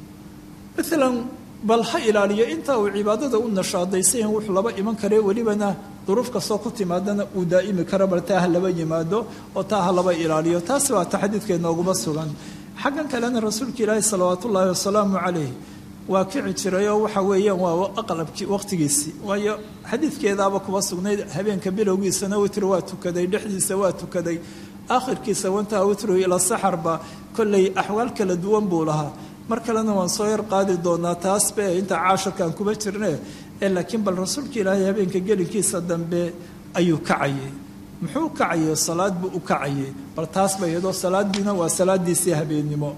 maalan bal ha ilaaliyo intaa uu cibaadada u nashaadaysayan wuxuu laba iman karee welibana duruuf kastoo ku timaadana uu daa'imi karo bal taa ha laba yimaado oo taa ha laba ilaaliyo taasi waa ta xadiidka inooguma sugan xaggan kalena rasuulka ilaahi salawaat ullaahi wasalaamu calayh waa kici jiray oo waxa weeyaan waa aqlabkii waqtigiisii waayo xadiidkeedaaba kuba sugnayd habeenka bilowgiisana witr waa tukaday dhexdiisa waa tukaday aakhirkiisa wantaa witru ila saxarba kollay axwaal kala duwan buu lahaa mar kalena waan soo yar qaadi doonaa taasbe inta caashirkaan kuba jirne ee laakiin bal rasuulka ilaahay habeenka gelinkiisa dambe ayuu kacayay muxuu kacayay salaad buu u kacayay bal taas ba iyadoo salaadiina waa salaadiisii habeennimo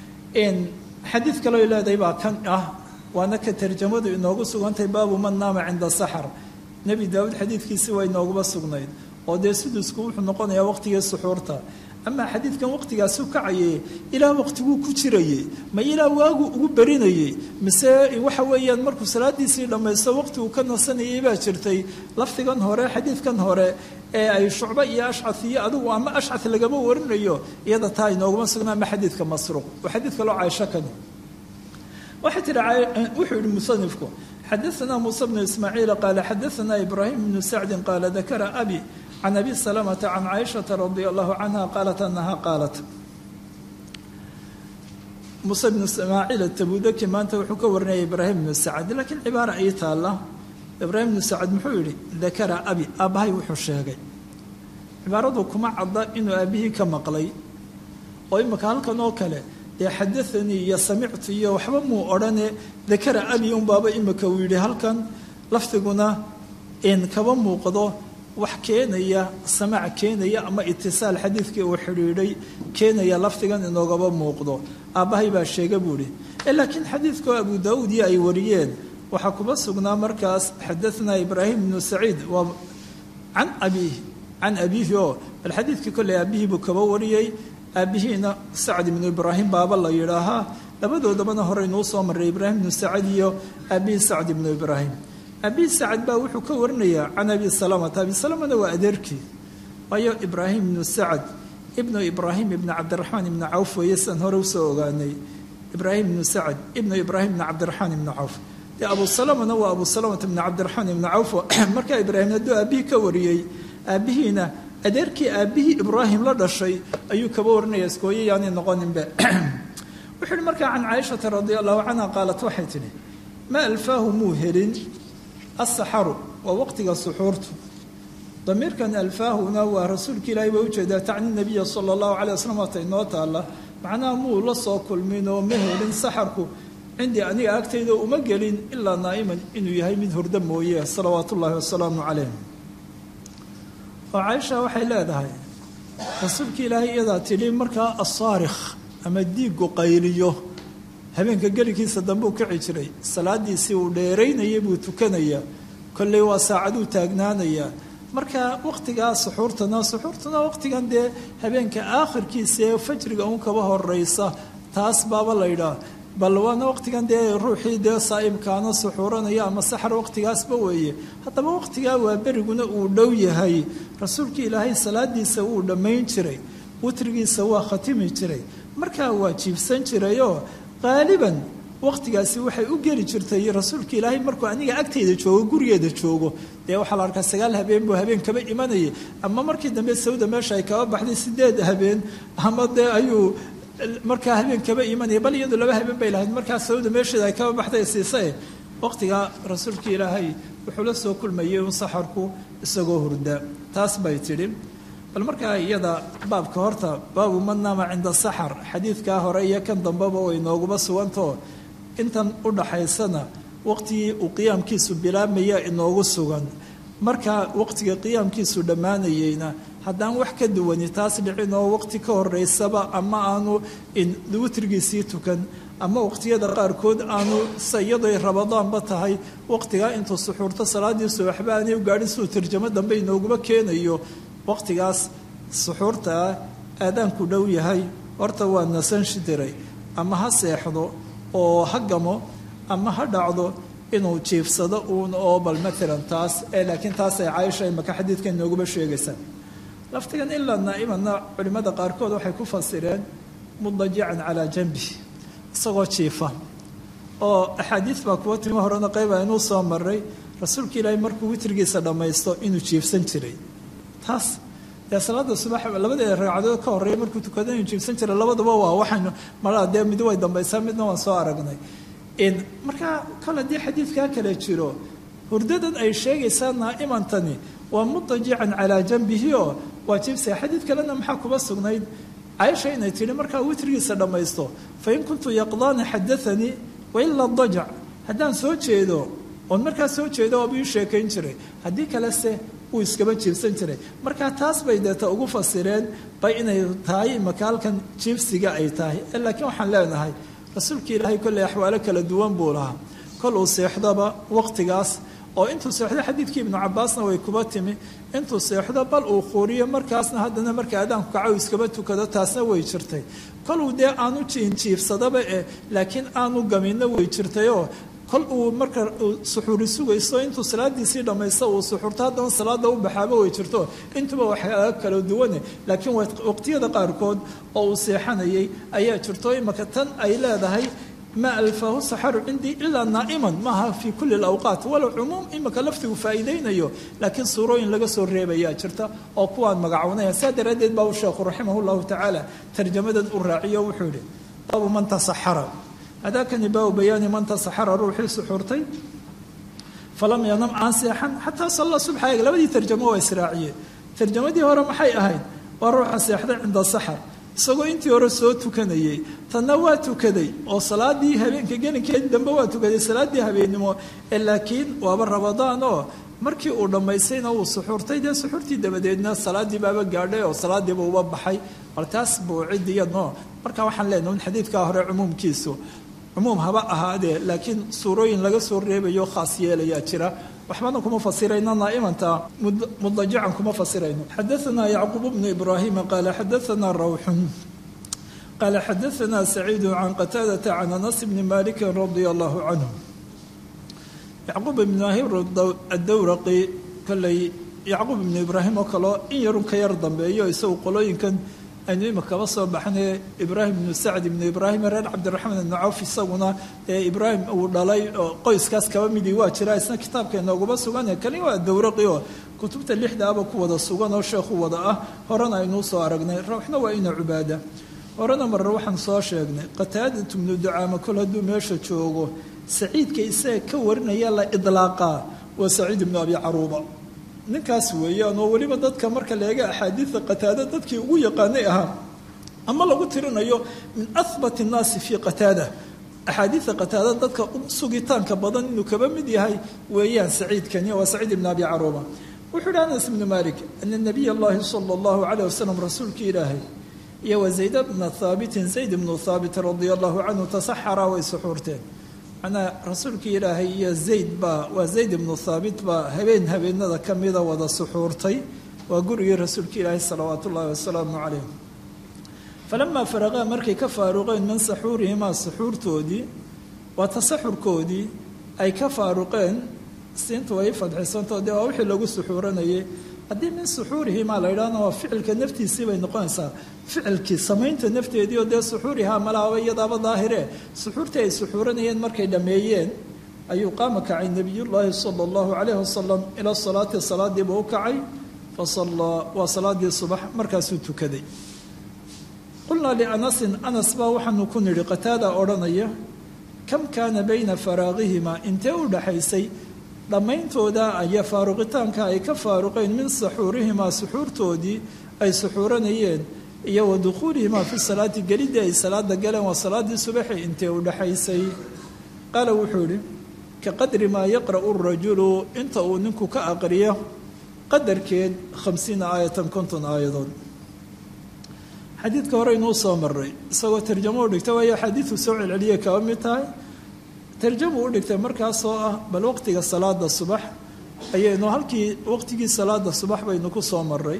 xadiid kaloo leedahay baa kan ah waana ka tarjamadu inoogu sugantahay baabu man naama cinda saxar nebi daawuud xadiidkiisi waa inooguba sugnayd oo dee sudusku wuxuu noqonayaa waqtigii suxuurta amaa xadiidkan waqtigaasu kacayay ilaa waqtiguu ku jirayey ma ilaa waagu ugu barinayey mise waxa weeyaan markuu salaadiisii dhammaysto waqti uu ka nasanayay baa jirtay lafdigan hore xadiidkan hore ee ay shucbo iyo ashcad iyo adigu ama ashcad lagama warinayo iyada taa inooguma sugna ama xadiidka masruuq waa xadiid kaloo caaisho kani waxay tihi wuxuu yihi musanifku xadaثna muuse bnu ismaaciil qaala xadaثna ibraahim bnu sacdi qaala dakara abi can abi salamata can caaishaةa radi allahu canha qaalat anaha qaalat muuse bnu ismaaciil atabudaki maanta wuxuu ka warinaya ibraahim bnu sacd laakiin cibaara ii taala ibraahim bnu sacd muxuu yihi dakara abi aabbahay wuxuu sheegay cibaaradu kuma cadda inuu aabihii ka maqlay oo imika halkan oo kale dee xadaanii iyo samictu iyo waxba muu odhane dakara abi unbaaba imika uu yidhi halkan lafdiguna in kaba muuqdo wax keenaya samaac keenaya ama itisaal xadiidkii uu xidhiidhay keenaya lafdigan inoogaba muuqdo aabbahay baa sheega buu ihi laakiin xadiidkao abu daauud iyo ay wariyeen waxaa kuma sugnaa markaas xadaanaa ibraahim bnu saciid waa can abiihi can abiihi oo bal xadiidkii kolley aabihii buu kaba wariyey aabihiina sacd ibnu ibraahim baaba la yidhaahaa labadoodabana horeynuu soo maray ibraahim ibnu sacad iyo abihi sacd ibnu ibraahim abihi sacad baa wuxuu ka warinayaa can abi salamata abi salamana waa adeerkii waayo ibraahim ibnu sacad ibnu ibraahim ibni cabdiraxmaan ibni cawf weeye sidan hore usoo ogaanay ibraahim ibnu sacad ibnu ibraahim ibni cabdiraxmaan ibni cawf dee abu salamana waa abu salamata ibni cabdiraxmaan ibni cawf markaa ibraahim hadduu aabihii ka wariyey aabihiina adeerkii aabihii ibraahim la dhashay ayuu kaba warinaya iskooye yaanay noqoninbe wuxuu yihi markaa can caaishata radia allahu canha qaalat waxay tidhi ma alfaahu muu helin asaxaru waa waqtiga suxuurtu damiirkan alfaahuna waa rasuulka ilaahay baa ujeedaa tacni nabiya sala allahu calay wasalam waata inoo taalla macnaha muu la soo kulmin oo ma helin saxarku cindii aniga agtayda uma gelin ilaa naa'iman inuu yahay mid hurdo mooye salawaatu ullaahi wasalaamu calayh oo caaisha waxay leedahay rasuulka ilaahay iyadaa tidhi markaa asaarikh ama diigu qayliyo habeenka geligiisa dambuu kici jiray salaadiisii uu dheeraynayay buu tukanayaa kolley waa saacaduu taagnaanayaa marka waqtigaa suxuurtana suxuurtana waqtigan dee habeenka aakhirkiisa ee fajriga uun kaba horeysa taas baaba laydhaa bal waana waqtigan dee ruuxii dee saa'imkaana suxuuranaya ama saxar waqtigaasba weeye haddaba waqtigaa waa beriguna uu dhow yahay rasuulka ilaahay salaadiisa wuu dhammayn jiray witrigiisa waa khatimi jiray markaa waa jiibsan jirayoo qaaliban waqtigaasi waxay u geli jirtay rasuulka ilaahay markuu aniga agtayda joogo gurigeeda joogo dee waxaa la arkaa sagaal habeen buu habeen kaba imanayay ama markii dambe sawda meesha ay kaba baxday sideed habeen ama dee ayuu markaa habeen kaba imanaya bal iyadu laba habeen bay lahayd markaa sawda meesheeda ay kaba baxday siisay waqtigaa rasuulka ilaahay wuxuu la soo kulmayay un saxarku isagoo hurda taas bay tidhi bal markaa iyada baabka horta baabu man naama cinda saxar xadiidkaa hore iyo kan dambeba way nooguma sugantao intan u dhaxaysana waqtigii uu qiyaamkiisu bilaabmaya inoogu sugan markaa waqtiga qiyaamkiisu dhammaanayeyna haddaan wax ka duwani taas dhicin oo waqti ka horeysaba ama aanu witrigiisii tukan ama waqtiyada qaarkood aanu sayadoy rabadaanba tahay waqtigaa intuu suxuurto salaadiisu waxba aanay u gaadhin siduu tarjamo dambe inooguma keenayo waqtigaas suxuurtaa aadaanku dhow yahay horta waa nasan shidiray ama ha seexdo oo ha gamo ama ha dhacdo inuu jiifsado uun oo bal maalan taas ee laakiin taas ay caaisha imaka xadiidka inooguma sheegaysaa laftigan ilaa naa'imanna culimmada qaarkood waxay ku fasireen mudajican calaa janbi isagoo jiifa oo axaadiis baa kuwa timo horena qayba inuu soo maray rasuulka ilaahay markuu witrigiisa dhammaysto inuu jiifsan jiray taas dee salaada subax labadeeda ragcadood ka horreeya markuu tukado inuu jiifsan jiray labaduba waa waxaynu malaa dee mid way dambaysaa midna waan soo aragnay markaa kol haddii xadiidkaa kale jiro hurdadan ay sheegaysaa naa'imantani waa mudajican calaa janbihi oo waa jiibsaya xadiid kalena maxaa kuba sugnayd caaisha inay tidhi markaa witrigiisa dhammaysto fain kuntu yaqdaani xadaanii wailaa dajac haddaan soo jeedo oon markaa soo jeedo waaba ii sheekayn jiray haddii kalese wuu iskaba jiibsan jiray markaa taas bay deeta ugu fasireen bay inay tahay imaka halkan jiibsiga ay tahay laakiin waxaan leenahay rasuulka ilaahay kolley axwaalo kala duwan buu lahaa kol uu seexdoba waqtigaas oo intuu seexdo xadiidkii ibnu cabaasna way kuba timi intuu seexdo bal uu quuriyo markaasna haddana marka aadaanku kaco iskaba tukado taasna way jirtay koluu dee aanu jiinjiifsadaba eh laakiin aanu gaminna way jirtayoo kol uu marka suxuuri sugayso intuu salaadiisii dhammaysto uu suxuurto haddana salaada u baxaaba way jirto intuba waxyaala kala duwane laakiin waqtiyada qaarkood oo uu seexanayay ayaa jirto imaka tan ay leedahay ma alfaahu saxaru cindii ilaa naa'iman maaha fii kulli alawqaat walow cumuum imaka laftigu faa'iidaynayo laakiin suurooyin laga soo reebayaa jirta oo kuwaan magacownaya saa daraaddeed baa uu sheekhu raximah llahu tacaala tarjamadan u raaciyo wuxuu yihi baabu man tasaxara hadaakani baabu bayaani man tasaxara ruuxii suxuurtay falam yanam aan seexan xataa salla subxa eeg labadii tarjamo waa israaciyeen tarjamadii hore maxay ahayd waa ruuxa seexday cinda saxar isagoo intii hore soo tukanayey tanna waa tukaday oo salaadii habeenka gelinkeed dambe waa tukaday salaadii habeennimo ee laakiin waaba rabadaan oo markii uu dhammaystayna uu suxuurtay dee suxuurtii dabadeedna salaadii baaba gaadhay oo salaadiiba uba baxay bal taas buu cidiyano marka waxaan leenaha in xadiidkaa hore cumuumkiisu cumuum haba ahaadee laakiin suurooyin laga soo reebayo khaas yeelayaa jira waxbana kuma fasirayno naa'imanta mudajican kuma fasirayno xadaanaa yacquub bnu ibraahima qaala xadaanaa rawxun qaala xadaanaa saciidu can qataadata can anas bni maliki radia allahu canhu yacquub ibnu ahir addawraqi kolley yacquub ibnu ibraahim oo kaleo in yarun ka yar dambeeyo isagu qolooyinkan aynu imikaba soo baxnay ibraahim ibnu sacd ibnu ibraahim reer cabdiraxmaan ibnu cawf isaguna ee ibraahim uu dhalay oo qoyskaas kaba midii waa jira isna kitaabka inooguma sugan kani waa dawraqi oo kutubta lixdaaba ku wada sugan oo sheekhu wada ah horena aynuu soo aragnay rawxna waa ina cubaada horena marre waxaan soo sheegnay qataadatu ibnu ducaama kol hadduu meesha joogo saciidka isaga ka warinaya la idlaaqaa waa saciid ibnu abi caruuba ninkaas weeyaan oo weliba dadka marka la eega axaadiida qataada dadkii ugu yaqaanay ahaa ama lagu tirinayo min ahbat nnaasi fii qataada axaadiida qataada dadka sugitaanka badan inuu kaba mid yahay weeyaan saciidkani waa saciid ibn abi caruuba wuxuu yihi anas ibnu malik ana nabiy allahi sala allahu calayh wasalam rasuulkii ilaahay iyo wa zayd bna haabitin zayd ibnu haabit radia allahu canhu tasaxaraa way suxuurteen manaa rasuulkii ilaahay iyo zayd baa waa zayd ibnu haabit baa habeen habeenada ka mida wada suxuurtay waa gurigii rasuulka ilaahay salawaat ullaahi wasalaamu calayh falamaa faraqaa markay ka faaruqeen min saxuurihimaa suxuurtoodii waa tasaxurkoodii ay ka faaruqeen siintu way fadxisanto dee waa wixii lagu suxuuranayay haddii min suxuurihimaa la yidhahna waa ficilka naftiisii bay noqonaysaa ficilkii samaynta nafteedii oo dee suxuurihaa malaaba iyadaaba daahire suxuurtii ay suxuuranayeen markay dhammeeyeen ayuu qaama kacay nebiyullaahi sala allahu calayhi wasalam ilaa salaati salaadiiba u kacay fasallaa waa salaadii subax markaasuu tukaday qulnaa lianasin anas baa waxaanu ku nidhi qataada odhanaya kam kaana bayna faraaqihimaa intee u dhaxaysay dhammayntooda iyo faaruqitaanka ay ka faaruqeen min saxuurihimaa suxuurtoodii ay suxuuranayeen iyo wa dukhuulihimaa fi salaati gelidii ay salaada galeen waa salaadii subaxi intee u dhaxaysay qaala wuxuu idhi ka qadri maa yaqra'u rajulu inta uu ninku ka aqriyo qadarkeed khamsiina aayatan konton aayadood xadiidka hore inuu soo maray isagoo tarjamo u dhigta waayo xadiidku soo celceliyay kaba mid tahay tarjamu u dhigtay markaasoo ah bal waqtiga salaada subax ayaynu halkii waqtigii salaada subax baynu ku soo maray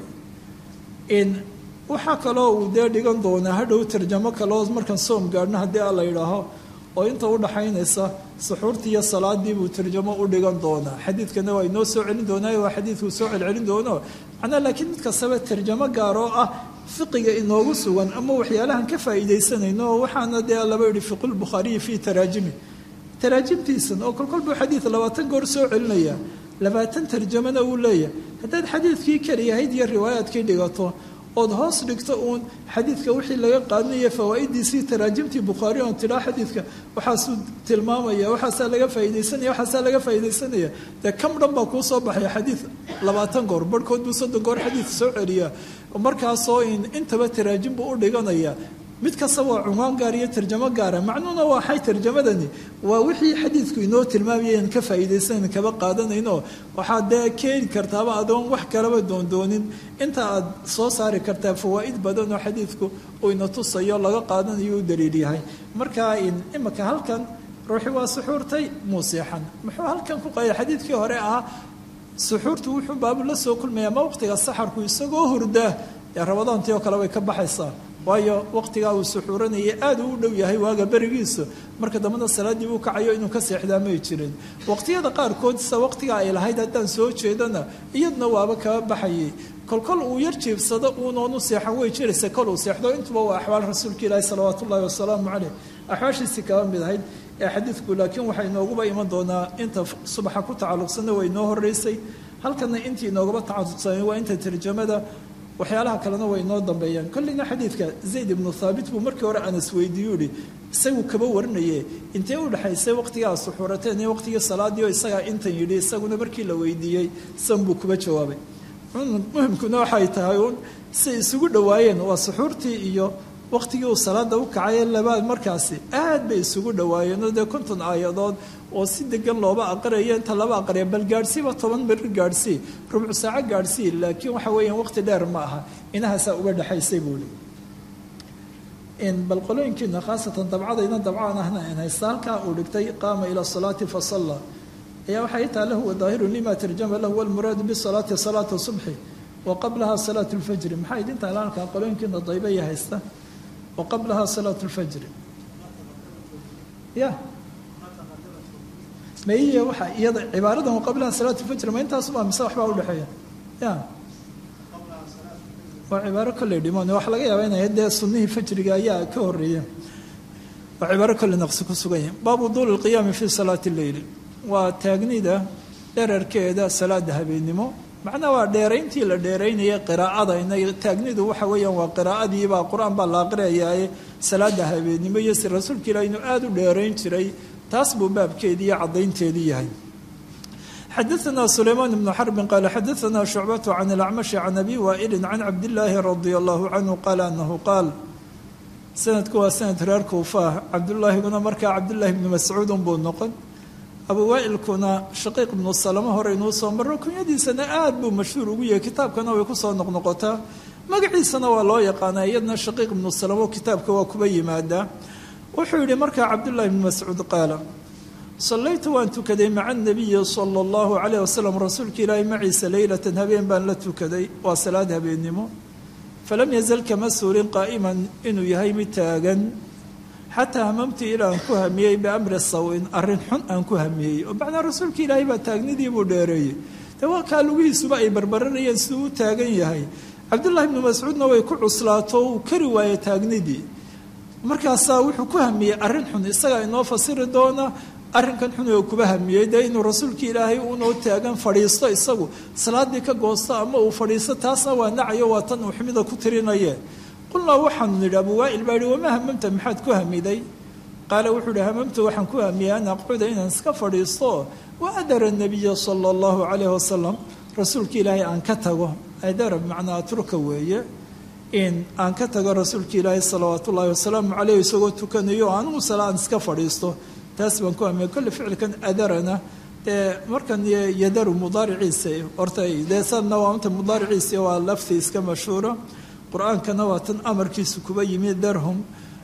in waxaa kaloo uu dee dhigan doonaa hadhow tarjamo kaleo markaan soom gaadhno haddii a la yidhaaho oo inta u dhaxaynaysa suxuurtii iyo salaadii buu tarjamo u dhigan doonaa xadiidkana waa inoo soo celin doonaayo waa xadiidkuu soo celcelin doono macnaa laakiin mid kastaba tarjamo gaar oo ah fiqiga inoogu sugan ama waxyaalahan ka faa'iidaysanayno oo waxaana dee laba yihi fiqulbukhaariyi fii taraajimi taraajimtiisan oo kolkol buu xadiid labaatan goor soo celinaya labaatan tarjamana uu leeyahay haddaad xadiidkii keliyahayd iyo riwaayaadkii dhigato ood hoos dhigto uun xadiidka wixii laga qaadanayo fawaa'idiisii taraajimtii bukhaari oon tidhaa xadiidka waxaasuu tilmaamaya waxaasaa laga faaidaysanaya waxaasaa laga faaidaysanaya dee kam dhan baa kuu soo baxaya xadiid labaatan goor barhkood buu soddon goor xadiid soo celiyaa markaasoo intaba taraajim buu u dhiganaya mid kasta waa cunwaan gaar iyo tarjamo gaara macnuuna waa xay tarjamadani waa wixii xadiidku inoo tilmaamayeen ka faa'iidaysanan kaba qaadanayno waxaad dee keeni kartaaba adoon wax kalaba doondoonin inta aad soo saari kartaa fawaa'id badan oo xadiidku uu ina tusayo laga qaadanayo u daliil yahay marka imika halkan ruuxi waa suxuurtay muuseexan muxuu halkan ku qaya xadiidkii hore ahaa suxuurtu wuxuu baabu la soo kulmaya ma waqtiga saxarku isagoo hurdaa ee rabadaantii oo kale way ka baxaysaa waayo waqtigaa uu suxuuranayay aad uu u dhow yahay waaga berigiisu marka dambana salaaddii uu kacayo inuu ka seexdaa may jirin waqtiyada qaarkood sida waqtiga ay lahayd haddaan soo jeedana iyadna waaba kaba baxayay kolkol uu yar jiibsado uunoonu seexan way jiraysa kol uu seexdo intuba waa axwaal rasuulka ilaahi salawaatu ullahi wasalaamu caleyh axwaashiisii kaba mid ahayd ee xadiidku laakiin waxay inooguba iman doonaa inta subaxa ku tacalluqsana way inoo horeysay halkana intii inoogaba tacalluqsanay waa inta tarjamada waxyaalaha kalena way inoo dambeeyaan kolleyna xadiidka zayd ibnu thaabit buu markii hore anas weydiiyu ihi isagu kaba warinaye intee u dhexaysay waqtigaa suxuurateen iyo waqtigii salaadii oo isagaa intan yidhi isaguna markii la weydiiyey san buu kuba jawaabay muhimkuna waxay tahay uun say isugu dhowaayeen waa suxuurtii iyo waqtigii uu salaada u kacay labaad markaasi aad bay isugu dhowaayeenoo dee konton aayadood oo si degan looba aqriyayo inta laba aqriya bal gaadhsiiba toban beri gaadhsii rubcu saaco gaadhsii laakiin waxa weeyaan waqti dheer ma aha inahaasaa uga dhexaysay buuli bal qolooyinkiina khaasatan dabcadayna dabcaan ahna in haysta halkaa uu dhigtay qaama ila salaati fasalla ayaa waxay taa lahu wadaahirun lima tarjama lahu walmuraadu bisalaati salaata subxi wa qablaha salaatu lfajri maxaa idintaa halkaa qolooyinkiina daybaya haysta wa qablaha salaat lfajri ya maiya waxa iyada cibaaradan wa qablaha salaat lfajri ma intaasuba mise waxbaa udhexeeya ya waa cibaaro kolley dhiman waxa laga yaaba inay dee sunnihii fajriga ayaa ka horeeya waa cibaaro kolley naqsi ku sugan yahay baabu duuli lqiyaami fi salaati lleyli waa taagnida dherarkeeda salaada habeennimo macnaha waa dheerayntii la dheeraynaya qiraa'ada ina taagnidu waxa weeyaan waa qiraa'adiibaa qur-aan baa la aqriyayaaye salaada habeennimo iyo si rasuulka ilah inuu aada u dheerayn jiray taas buu baabkeedii iyo caddaynteedii yahay xadaثna sulaymaan bnu xarbin qaala xadaثna shucbatu can اlacmashi can abi waa'ilin can cabdillaahi radia allahu canhu qaala anahu qaal sanadku waa sanad reer kuufaah cabdullaahiguna markaa cabdullaahi bnu mascuudun buu noqon abu waailkuna shaqiiq ibnu salamo hore inuu soo maro kunyadiisana aada buu mashhuur ugu yahay kitaabkana way kusoo noqnoqotaa magaciisana waa loo yaqaanaa iyadna shaqiiq ibnu salamo kitaabka waa kuba yimaadaa wuxuu yihi markaa cabdullahi bnu mascuud qaala sallaytu waan tukaday maca anabiyi sala allahu calayh wasalam rasuulka ilaahay maciisa leylatan habeen baan la tukaday waa salaad habeennimo falam yazal kama suurin qaa'iman inuu yahay mid taagan xataa hamamtu ilaa aan ku hamiyey biamri sawin arrin xun aan ku hamiyey oo macnaa rasuulka ilaahay baa taagnidii buu dheereeyey dee waa kaa lugihiisuba ay barbaranayeen siduu u taagan yahay cabdullahi bnu mascuudna way ku cuslaato uu kari waayey taagnidii markaasaa wuxuu ku hamiyey arrin xun isagaa inoo fasiri doona arrinkan xun oo kuba hamiyey dee inuu rasuulka ilaahay unoo taagan fadhiisto isagu salaadii ka goosto ama uu fadhiisto taasna waa nacayo waa tan uu xumida ku tirinaye qulnaa waxaanu nidhi abu waa'il baa yihi wamaa hamamta maxaad ku hamiday qaala wuxuu ihi hamamtu waxaan ku hamiyey an aqcuda inaan iska fadhiisto wa adara nabiya sala allahu calayh wasalam rasuulka ilaahay aan ka tago adara bimacnaa atruka weeye in aan ka tago rasuulka ilaahay salawaat ullaahi wasalaamu caleyh isagoo tukanayo anigu sala aan iska fadhiisto taas baan ku hamiyey kolle ficilkan adarana dee markan yadaru mudaariciisa horta dee sanna waa inta mudaariciisa waa lafti iska mashhuura qur-aankana waa tan amarkiisu kuba yimi darhum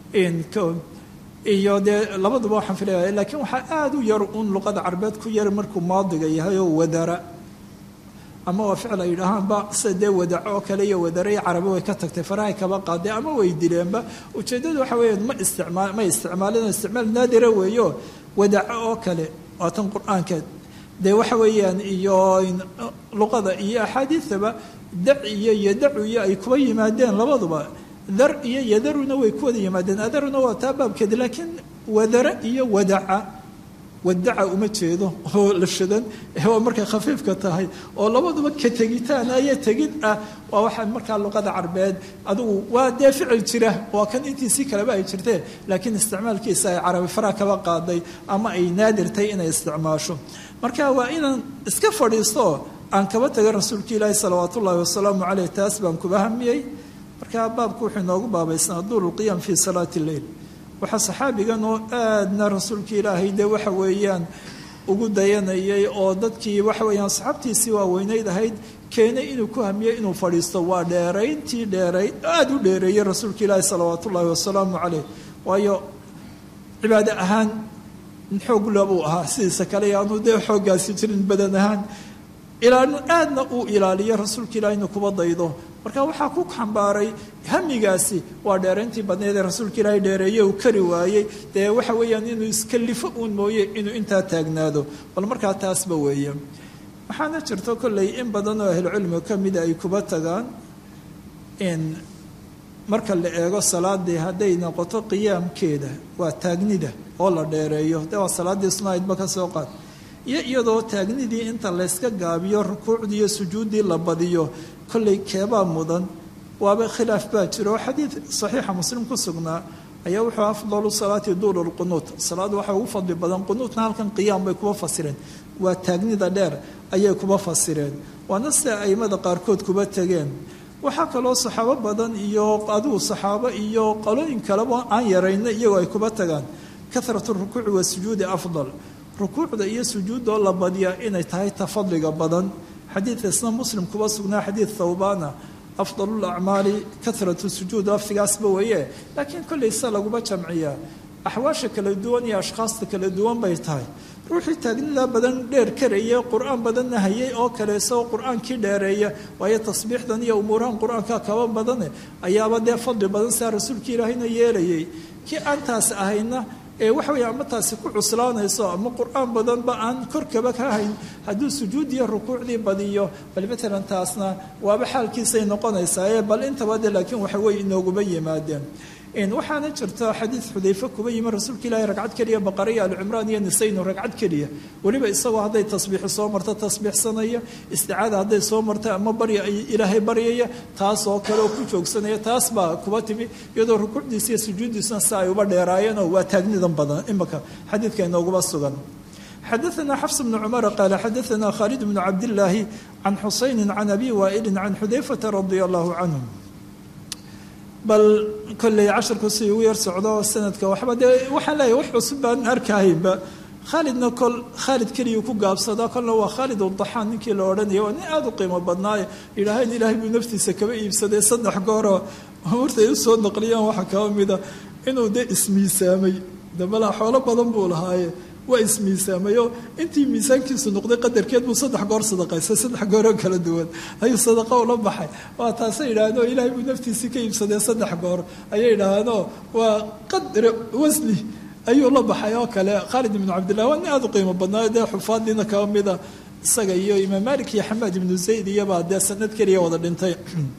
iyo dee labaduba waxaan filaya laakiin waxaa aada u yar un luqada carbeed ku yar markuu maadiga yahay oo wadara ama waa ficil ay yidhaahaanba sida dee wadaco oo kale iyo wadara iyo carabi way ka tagtay farahay kaba qaadee ama way dileenba ujeeddadu waxa weeyaan ma isticmaal ma isticmaalin isticmaal naadira weeyo wadaco oo kale waa tan qur-aankeed dee waxa weeyaan iyo luqada iyo axaadiidaba dac iyo yadacu iyo ay kuba yimaadeen labaduba dar iyo yadaruna way ku wada yimaadeen adaruna waa taa baabkeeda laakiin wadara iyo wadaca wadaca uma jeedo oo la shadan waa markay khafiifka tahay oo labaduba ka tegitaan ayo tegid ah waa waxa markaa luqada carbeed adigu waa dee ficil jira waa kan intiisii kaleba ay jirtee laakiin isticmaalkiisa ay carabi faraa kaba qaaday ama ay naadirtay inay isticmaasho marka waa inaan iska fadhiisto aan kaba taga rasuulka ilaahi salawaat ullaahi wasalaamu caleyh taas baan kuba hamiyey markaa baabku wuxuu inoogu baabaysnaa duuru qiyam fii salaati lleil waxaa saxaabigan oo aadna rasuulka ilaahay dee waxa weeyaan ugu dayanayay oo dadkii waxa weeyaan asxaabtiisii waaweynayd ahayd keenay inuu ku hamiyo inuu fadhiisto waa dheerayntii dheeray aada u dheereeyey rasuulka ilaahi salawaat ullaahi wasalaamu caleyh waayo cibaado ahaan xoogla buu ahaa sidiisa kale yaanu dee xooggaasi jirin badan ahaan ilaalin aadna uu ilaaliyo rasuulka ilaah inuu kuba daydo marka waxaa ku xambaaray hamigaasi waa dheerayntii badneed ee rasuulka ilaahay dheereeye uu kari waayey dee waxa weeyaan inuu iskalifo uun mooye inuu intaa taagnaado bal markaa taasba weeye waxaana jirto kolley in badan oo ahlucilmiga ka mida ay kuba tagaan in marka la eego salaadii hadday noqoto qiyaamkeeda waa taagnida oo la dheereeyo de waa salaaddii sunaydba ka soo qaad iyo iyadoo taagnidii inta layska gaabiyo rukuucdii iyo sujuuddii la badiyo kollay keebaa mudan waaba khilaaf baa jiro oo xadiid saxiixa muslim ku sugnaa ayaa wuxuu afdalu salaati duulu lqunuut salaad waxaa ugu fadli badan qunuutna halkan qiyaam bay kuba fasireen waa taagnida dheer ayay kuba fasireen waana sida aimada qaarkood kuba tegeen waxaa kaloo saxaabo badan iyo adigu saxaabo iyo qalooyin kaleba aan yarayna iyagoo ay kuba tagaan kahratu rukuuci wasujuudi afdal rukuucda iyo sujuuddoo la badiyaa inay tahay ta fadliga badan xadiidka isna muslim kuba sugnaa xadiid thawbaana afdalu lacmaali kahratu sujuud laftigaasba weeye laakiin kollay se laguma jamciyaa axwaasha kala duwan iyo ashkhaasta kala duwan bay tahay ruuxii taagnida badan dheer karaya qur-aan badanna hayay oo kale isagoo qur-aankii dheereeya waayo tasbiixdan iyo umuurahan qur-aanka kaba badane ayaaba dee fadli badan sidaa rasuulkii ilaahayna yeelayay kii aan taas ahayna ee waxa weeye ama taasi ku cuslaanayso ama qur-aan badanba aan korkaba ka hayn hadduu sujuud iyo rukuucdii badiyo bal matalan taasna waaba xaalkiisay noqonaysaa ee bal intaba de laakiin waxa weye inooguma yimaadeen waxaana jirta xadiid xudayfe kuba yimi rasuulka ilaahay ragcad keliya baqara iyo alcimraan iyo nisaynu ragcad keliya weliba isagoo hadday tasbiixi soo marto tasbiixsanaya isticaada hadday soo marta ama barya ilaahay baryaya taas oo kale oo ku joogsanaya taas baa kuba timi iyadoo rukuucdiisa iyo sujuuddiisuna si ay uba dheeraayeenoo waa taagnidan badan imaka xadiidka inooguma sugan xadaثna xfs bn cmr qaala xadaثna khaalid bn cabdillaahi can xusayni can abi waa'ili can xudayfata radia allahu canhum bal kolley casharku si ugu yar socdo sanadka waxba dee waxaan leeyahay wax cusub baan arkahaynba khaalidna kol khaalid keliyuu ku gaabsadaa kolna waa khaalid udaxaan ninkii la odhanaya waa nin aada u qiimo badnaaye yidhaahayn ilaahay buu naftiisa kaba iibsaday saddex gooroo martay u soo naqliyaan waxaa kaba mida inuu dee ismiisaamay dabalaa xoolo badan buu lahaaye waa ismiisaamayo intii miisaankiisu noqday qadarkeed buu saddex goor sadaqaystay saddex gooroo kala duwan ayuu sadaqa ula baxay waa taasay yidhaahdoo ilaahay buu naftiisii ka iibsaday saddex goor ayay yidhaahdoo waa qadre wasni ayuu la baxay oo kale khaalid ibnu cabdillah waa nin aada u qiimo badnaayo dee xufaadiina kaba mida isaga iyo imaam malik iyo xamaad ibnu zayd iyobaa dee sanad keliya wada dhintay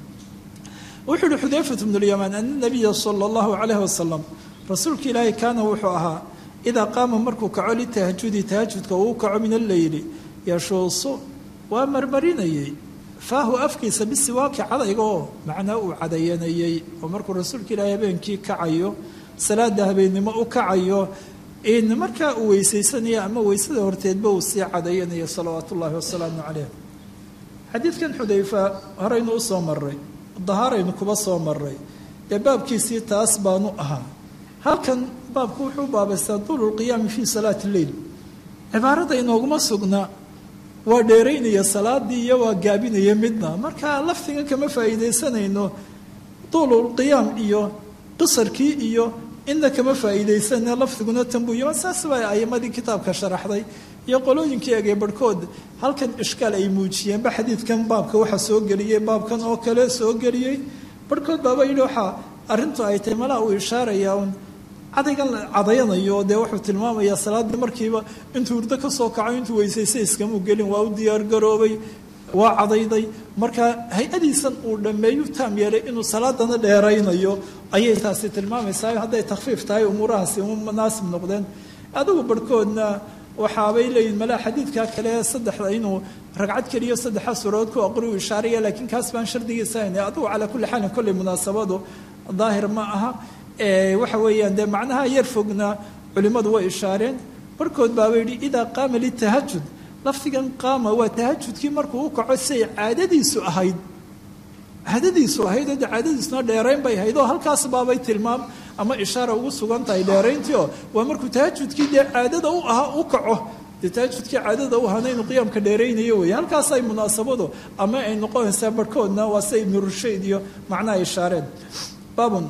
wuxuu uhi xudayfat bnu lyamaan ana nabiya sala allahu calayhi wasalam rasuulka ilaahay kaana wuxuu ahaa idaa qaama markuu kaco litahajudi tahajudka uu kaco min alleyli yashuusu waa marmarinayey faahu afkiisa bisiwaaki cadayga oo macnaa uu cadayanayey oo markuu rasuulka ilaahay habeenkii kacayo salaada habeennimo u kacayo in markaa uu weysaysanayo ama weysada horteedba uu sii cadayanayo salawaatu ullaahi wasalaamu caleyh xadiidkan xudayfa horeynu u soo maray dahaaraynu kuba soo maray dee baabkiisii taas baanu ahaa halkan baabku wuxuu baabaystaa duulu lqiyaami fii salaati lleil cibaarada inooguma sugna waa dheeraynaya salaadii iyo waa gaabinaya midna marka laftigan kama faa'iidaysanayno duululqiyaam iyo qisarkii iyo inna kama faa'iidaysana lafdiguna tanbuu yima saas baa ayimadii kitaabka sharaxday iyo qolooyinkii egee barhkood halkan ishkaal ay muujiyeenba xadiidkan baabka waxaa soo geliyey baabkan oo kale soo geliyey barhkood baaba yidhi waxaa arrintu ay tahay malaa uu ishaarayaa un cadaygan la cadayanayo dee wuxuu tilmaamayaa salaaddii markiiba intuu hurdo ka soo kaco intuu weysaysay iskamuu gelin waa u diyaargaroobay waa cadayday marka hay-adiisan uu dhammeeyu taam yeelay inuu salaadana dheeraynayo ayay taasi tilmaamaysaa hadday takhfiif tahay umuurahaasi munaasib noqdeen adigu barhkoodna waxaabay leeyihin malaa xadiidka kale saddexda inuu ragcad keliyo saddexa suuradood ku aqri u ishaaraya laakiin kaas baan shardigiisa hayna adigu calaa kulli xaalin kolley munaasabadu daahir ma aha waxa weeyaan dee macnaha yar fogna culimmadu way ishaareen barhkood baaba yidhi idaa qaama litahajud lafdigan qaama waa tahajudkii markuu u kaco siay caadadiisu ahayd caadadiisu ahayd oo de caadadiisuna dheerayn bay ahayd oo halkaas baabay tilmaam ama ishaara ugu sugan tahay dheerayntii oo waa markuu tahajudkii dee caadada u ahaa u kaco dee tahajudkii caadada u ahaana inuu qiyaamka dheeraynayo weeye halkaasay munaasabadu ama ay noqonaysaa barhkoodna waa sida ibnu rushayd iyo macnaha ishaareen baabun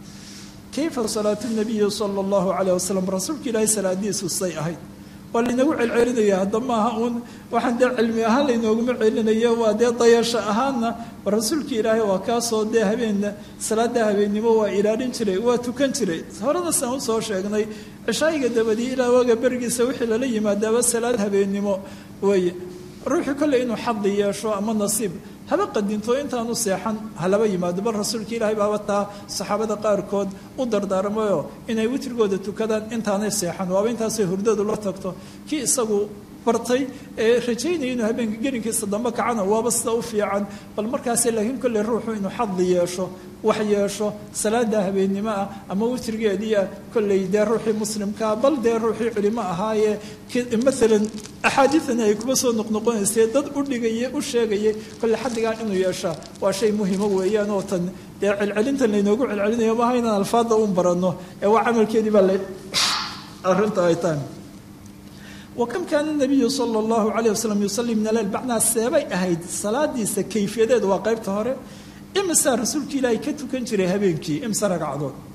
kayfa salaatu nabiyi sala allahu calayh wasalam rasuulka ilaahay salaadiisu say ahayd waa laynagu celcelinaya hadda maaha uun waxaan dee cilmi ahaan laynooguma celinayo waa dee dayasho ahaanna rasuulka ilaahay waa kaasoo dee habeenna salaada habeennimo waa ilaalin jiray waa tukan jiray horena saan usoo sheegnay cishaayiga dabadii ilaa waaga berigiisa wixii lala yimaadaaba salaad habeennimo weeye ruuxii kolley inuu xadi yeesho ama nasiib haba qadinto intaanu seexan halaba yimaado bal rasuulka ilaahay baaba taa saxaabada qaarkood u dardaarmayo inay witrigooda tukadaan intaanay seexan waaba intaasay hurdadu la tagto kii isagu bartay ee rajaynaya inuu habeenka gelinkiisa dambe kacana waaba sida u fiican bal markaas laakiin kolley ruuxu inuu xadi yeesho wax yeesho salaada habeennimo ah ama witrigeedii ah kolley dee ruuxii muslimkaa bal dee ruuxii culimo ahaayee maalan axaadiidani ay kuma soo noqnoqonaysay dad u dhigaya u sheegayay kolley xadigan inuu yeeshaa waa shay muhimo weeyaan oo tan dee celcelintan laynoogu celcelinayo maaha inaan alfaada un baranno ee waa camalkeedii baa la arrinta ay tahay wakam kaana nabiyu sala allahu calayh wasalam yusalli min aleyl bacnaa seebay ahayd salaadiisa kayfiyadeed waa qaybta hore imisaa rasuulka ilaahay ka tukan jiray habeenkii imse ragcadood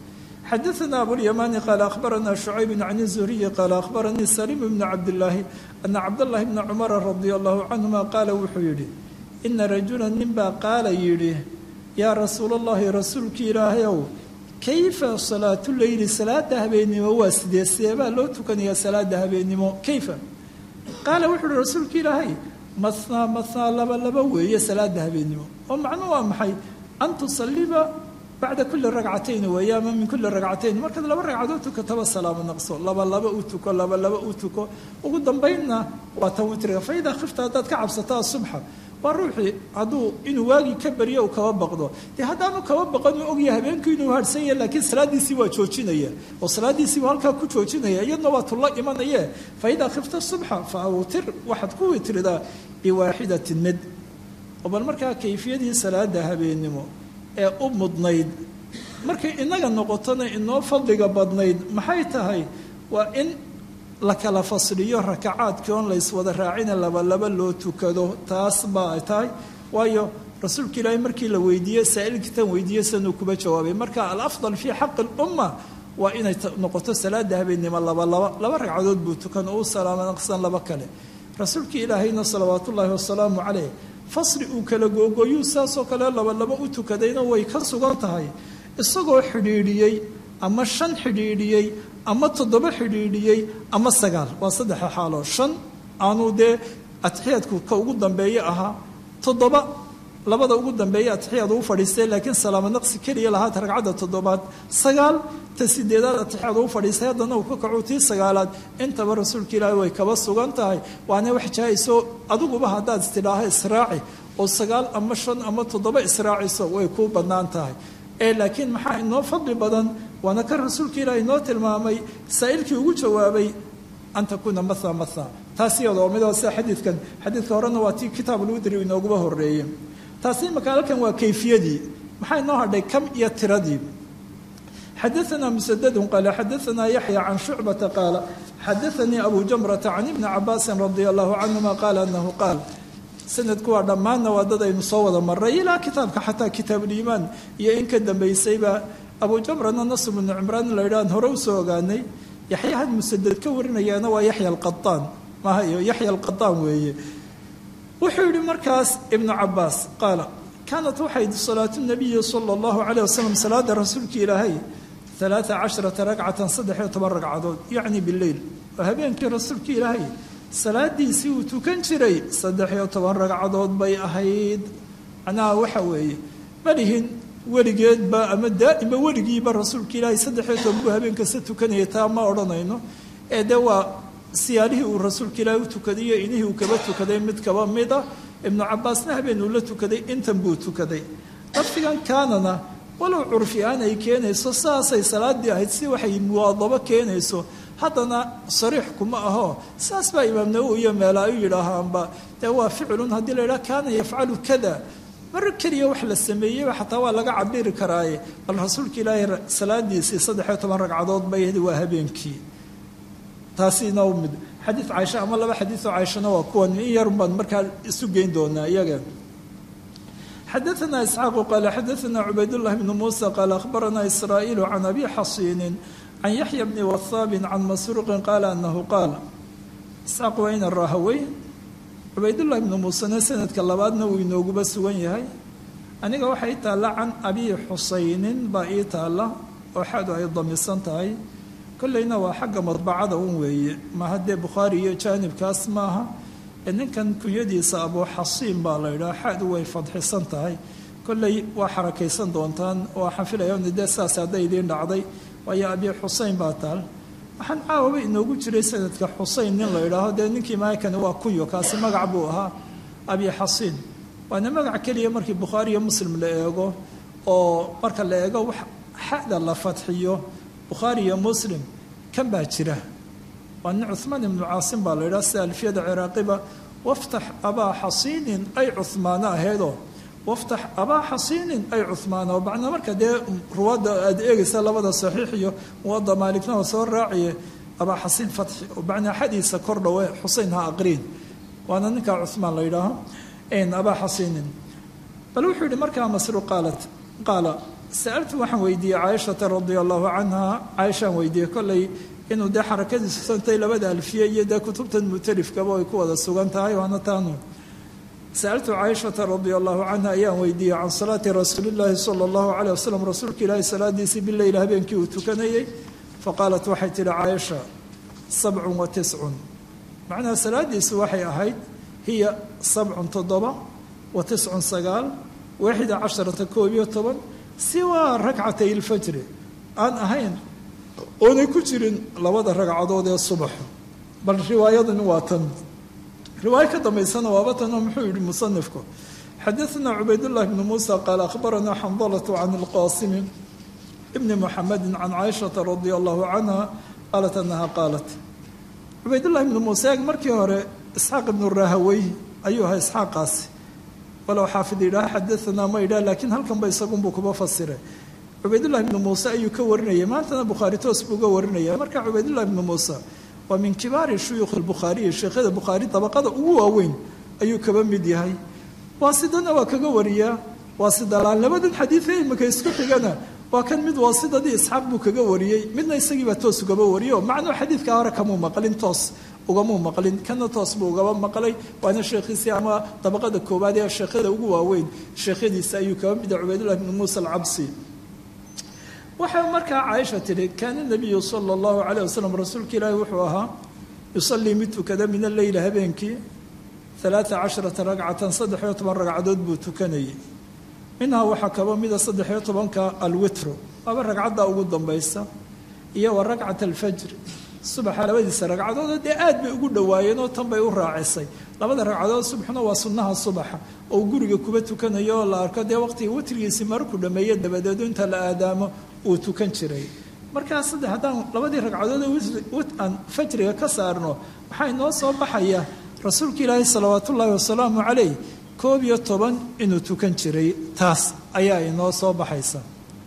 xadaثna abulيamani qaala akhbarana شhucayb can الزuriyi qaala akhbaranii salim bn cabdالlaahi ana cabdالlahi bna cumara radi allahu canهuma qaala wuxuu yidhi ina rajula nin baa qaala yidhi yaa rasuul اllahi rasuulkii ilaahayow kayfa salaatu leyli salaada habeennimo waa sidee sideebaa loo tukanayaa salaada habeennimo kayfa qaala wuxuu uhi rasuulka ilaahay mathnaa mathnaa laba laba weeye salaada habeennimo oo macnu waa maxay an tusaliba bacda kuli ragcatayn weeye ama min kuli ragcatayn markaad laba ragcadood tukataba salaamo naqso laba laba u tuko laba laba u tuko ugu dambaynna waa tan witriga fa idaa khifta haddaad ka cabsataa subxa waa ruuxii hadduu inuu waagii ka baryo u kaba baqdo dee haddaanu kaba baqan uu ogyahay habeenkii inuu harsan yahay laakiin salaadiisii waa joojinaya oo salaadiisii waa halkaa ku joojinaya iyadna waa tulla imanaye fa idaa khifta subxa fa awtir waxaad ku witridaa biwaaxidatin mid oo bal markaa kayfiyadii salaada habeennimo ee u mudnayd markay inaga noqotona inoo fadliga badnayd maxay tahay waa in la kala fasliyo rakacaadkii oon layswada raacina labalaba loo tukado taas baa ay tahay waayo rasuulka ilaahay markii la weydiiyey saa'ilkiitan weydiiyey sanuu kuba jawaabay marka alafdal fii xaqi lumma waa inay noqoto salaada habeennimo labalaba laba ragcadood buu tukan uu salaamo naqsan laba kale rasuulkii ilaahayna salawaat ullaahi wasalaamu caleyh fasli uu kala googooyuu saasoo kale labalaba u tukadayna way ka sugan tahay isagoo xidhiidhiyey ama shan xidhiidhiyey ama toddoba xidhiidhiyey ama sagaal waa saddexa xaalo shan aanuu dee atixiyaadku ka ugu dambeeye ahaa toddoba labada ugu dambeeye atixiyaad uu fadhiistay laakiin salaamo naqsi keliya lahaata ragcadda toddobaad sagaal ta sideedaad atixiyaad uu fadhiistay haddana uu ka kacu tii sagaalaad intaba rasuulka ilaahi way kaba sugan tahay waana wax jahayso adiguba haddaad istidhaaho israaci oo sagaal ama shan ama toddoba israaciso way kuu bannaan tahay ee laakiin maxaa inoo fadli badan waana kan rasuulka ilaahi inoo tilmaamay saa'ilkii ugu jawaabay an takuuna matha matha taas iyadoo midoo sida xadiidkan xadiidka horena waa tii kitaabulwidri inooguba horeeye taasi imaka halkan waa kayfiyadii maxaa inoo hadhay kam iyo tiradii xadaثna msdd qaala xadaثna yaxya can shucbata qaala xadaثanii abu jamrata can ibni cabaasi radi allahu canهuma qaala anahu qaal sanadku waa dhammaanna waa dad aynu soo wada maray ilaa kitaabka xataa kitaabuliimaan iyo in ka dambaysayba abu jamrana nasr bnu cimraan la yidhahan hore usoo ogaanay yaxya had musaded ka warinayaana waa yaxya alqaaan maaha iyo yaxya alqaaan weeye wuxuu yihi markaas ibnu cabaas qaala kaanat waxayd salaatu nabiyi sala allahu caleyh wasalam salaada rasuulka ilaahay alaaa casharata ragcatan saddex iyo toban ragcadood yacni bileyl waa habeenkii rasuulka ilaahay salaadiisii uu tukan jiray saddex iyo toban ragcadood bay ahayd macnaha waxa weeye malihin weligeedba ama daa'ima weligiiba rasuulka ilaahay saddex iyo toban buu habeen kasta tukanayay taa ma odhanayno ee dee waa siyaalihii uu rasuulka ilaahay u tukaday iyo inihii uu kaba tukaday mid kaba mid ah ibnu cabaasna habeen uu la tukaday intan buu tukaday lafdigan kaanana walow curfi aan ay keenayso saasay salaadii ahayd si waxay muwaadabo keenayso haddana sariix kuma aho saas baa imaam nawowi iyo meela u yidhaahaanba dee waa ficilun haddii la yidhaha kaana yafcalu kada mar keliya wax la sameeyeyba xataa waa laga cabiri karaaye bal rasuulka ilaahay salaadiisii saddexiyo toban ragcadood bay ahayd waa habeenkii taasina mid xadiid caaisha ama laba xadiidoo caaishana waa kuwan in yarun baan markaa isu geyn doonaa iyaga xadaثna isxaaqu qaala xadaثna cubaydالlah bn musa qaala akhbarana israa'iil can abi xasiinin can yaxya bni wahaabin can masruuqin qaala anahu qaala isxaaq waa ina raahawey cubaydullahi bnu muusena sanadka labaadna uu inooguba sugan yahay aniga waxaa ii taalla can abi xusaynin baa ii taalla oo xaadu ay damisan tahay kolleyna waa xagga madbacada un weeye maaha dee bukhaari iyo jaanibkaas maaha ee ninkan kunyadiisa abuu xasiin baa la yidhaha xaadu way fadxisan tahay kolley waa xarakaysan doontaan waa xafilaya dee saas hadday idiin dhacday waayo abi xuseyn baa taal waxaan caawaba inoogu jiray sanadka xuseyn nin la yidhaaho dee ninkii maakani waa kunyo kaasi magac buu ahaa abi xasiin waana magac keliya markii bukhaari iyo muslim la eego oo marka la eego wax xada la fadxiyo bukhaari iyo muslim kan baa jira waa nin cuhmaan ibnu caasim baa la yidhaha sida alfiyada ciraaqiba waftax abaa xasiinin ay cuhmaano ahaydoo waftax abaa xasiinin ay cuhmaana oo macnaa marka dee ruwaadda aada eegaysa labada saxiix iyo muwada maalikna oo soo raaciye abaa xasiin fatxi oo macnaa xadiisa kor dhowe xusein ha aqriin waana ninkaa cuhmaan la yidhaaho abaa xasiinin bal wuxuu yihi markaa masruuq qaalat qaala sa'altu waxaan weydiiyey caaishata radia allahu canha caaishaan weydiiyey kollay inuu dee xarakadiisu santay labada alfiye iyo dee kutubtan mutalifkaba ay ku wada sugan tahay waana taanu sa'altu caaishata radia allahu canha ayaan weydiiyey can salaati rasuulillaahi sala allahu caleyh wasalam rasuulka ilaahi salaadiisii bileyl habeenkii uu tukanayey faqaalat waxay tidhi caaisha sabcun wa tiscun macnaha salaadiisu waxay ahayd hiya sabcun toddoba wa tiscun sagaal waaxida casharata koob iyo toban siwaa rakcatay ilfajri aan ahayn oonay ku jirin labada ragcadood ee subaxa bal riwaayadani waa tan riwaayo ka dambaysana waaba tanoo muxuu yihi musanifku xadaثna cubaydullahi bni muusa qaala akhbaranaa xandalatu can ilqaasimi bni muxamedi can caaishata radia allahu canha qaalat anaha qaalat cubaydullahi bni muuse eeg markii hore isxaaq ibnu rahawey ayuu ahaa isxaaqaasi walow xaafid yidhaha xadaanaa ma yidhah laakiin halkanba isagunbuu kuba fasiray cubaydullahi bni muuse ayuu ka warinayay maantana bukhaari toos buu ga warinaya marka cubaydullahi bni muuse waa min kibaari shuyuukh albukhaariyi sheekhada bukhaari dabaqada ugu waaweyn ayuu kaba mid yahay waasidana waa kaga wariyaa waasidalaan labadan xadiid ee imika isku xigana waa kan mid waasidadii isxaaq buu kaga wariyey midna isagiibaa toos ugaba wariyo macnuu xadiidka hore kamuu maqlin toos ugamuu maqlin kana toos buu ugaba maqlay waana sheekhiisii ama dabaqada koowaad ee sheekhada ugu waaweyn sheekhadiisa ayuu kaba mid yahay cubaydullahi bni muusa alcabsi waxay markaa caaisha tidhi kaana nabiyu sala allahu calayh wasalam rasuulka ilaahi wuxuu ahaa yusallii mid tukada min alleyli habeenkii alaaa casharata ragcatan saddex-iyo toban ragcadood buu tukanayay minhaa waxaa kaba mida saddex-iyo tobanka alwitru waaba ragcadda ugu dambaysa iyo wa ragcat alfajr subaxa labadiisa ragcadood dee aad bay ugu dhowaayeen oo tan bay u raacisay labada ragcadood subaxna waa sunnaha subaxa oo guriga kuba tukanayo oo la arko dee waqtiga witrigiisii markuu dhameeye dabadeedu inta la aadaamo uu tukan jiray markaa saddex haddaan labadii ragcadood aan fajriga ka saarno waxaa inoo soo baxaya rasuulka ilaahi salawaat ullaahi wasalaamu calayh koob iyo toban inuu tukan jiray taas ayaa inoo soo baxaysa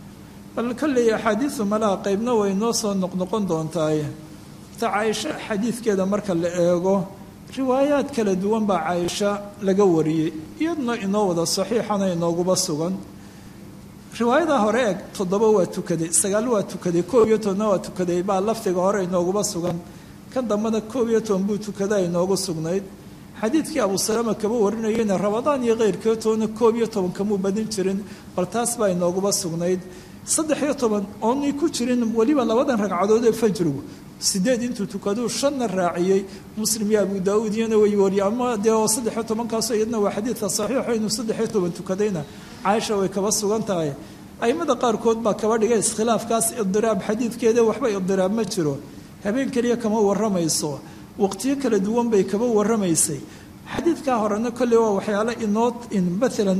bal kolley axaadiidu malaha qeybna way inoo soo noqnoqon doontaaye ta caaisho xadiidkeeda marka la eego riwaayaad kala duwan baa caaisha laga wariyey iyaduna inoo wada saxiixana inooguba sugan riwaayada hore eeg toddoba waa tukaday sagaal waa tukaday koob iyo tobanna waa tukaday baa lafdiga hore inooguba sugan kan dambena koob iyo toban buu tukadaa inoogu sugnayd xadiidkii abu salama kaba warinayeyna rabadaan iyo keyrkii tobanna koob iyo toban kamuu badin jirin bal taas baa inooguba sugnayd saddex iyo toban oonay ku jirin weliba labadan ragcadood ee fajrigu sideed intuu tukaduu shanna raaciyey muslim iyo abu daauud iyana way wariye ama dee oo saddexiyo tobankaasoo iyadna waa xadiidka saxiixo inuu saddexiyo toban tukadayna caaisha way kaba sugan tahay aimada qaarkood baa kaba dhigay iskhilaafkaas idiraab xadiidkeeda waxba idiraab ma jiro habeen keliya kama waramayso waqtiyo kala duwan bay kaba waramaysay xadiidkaa horena kolley waa waxyaalo inoo maalan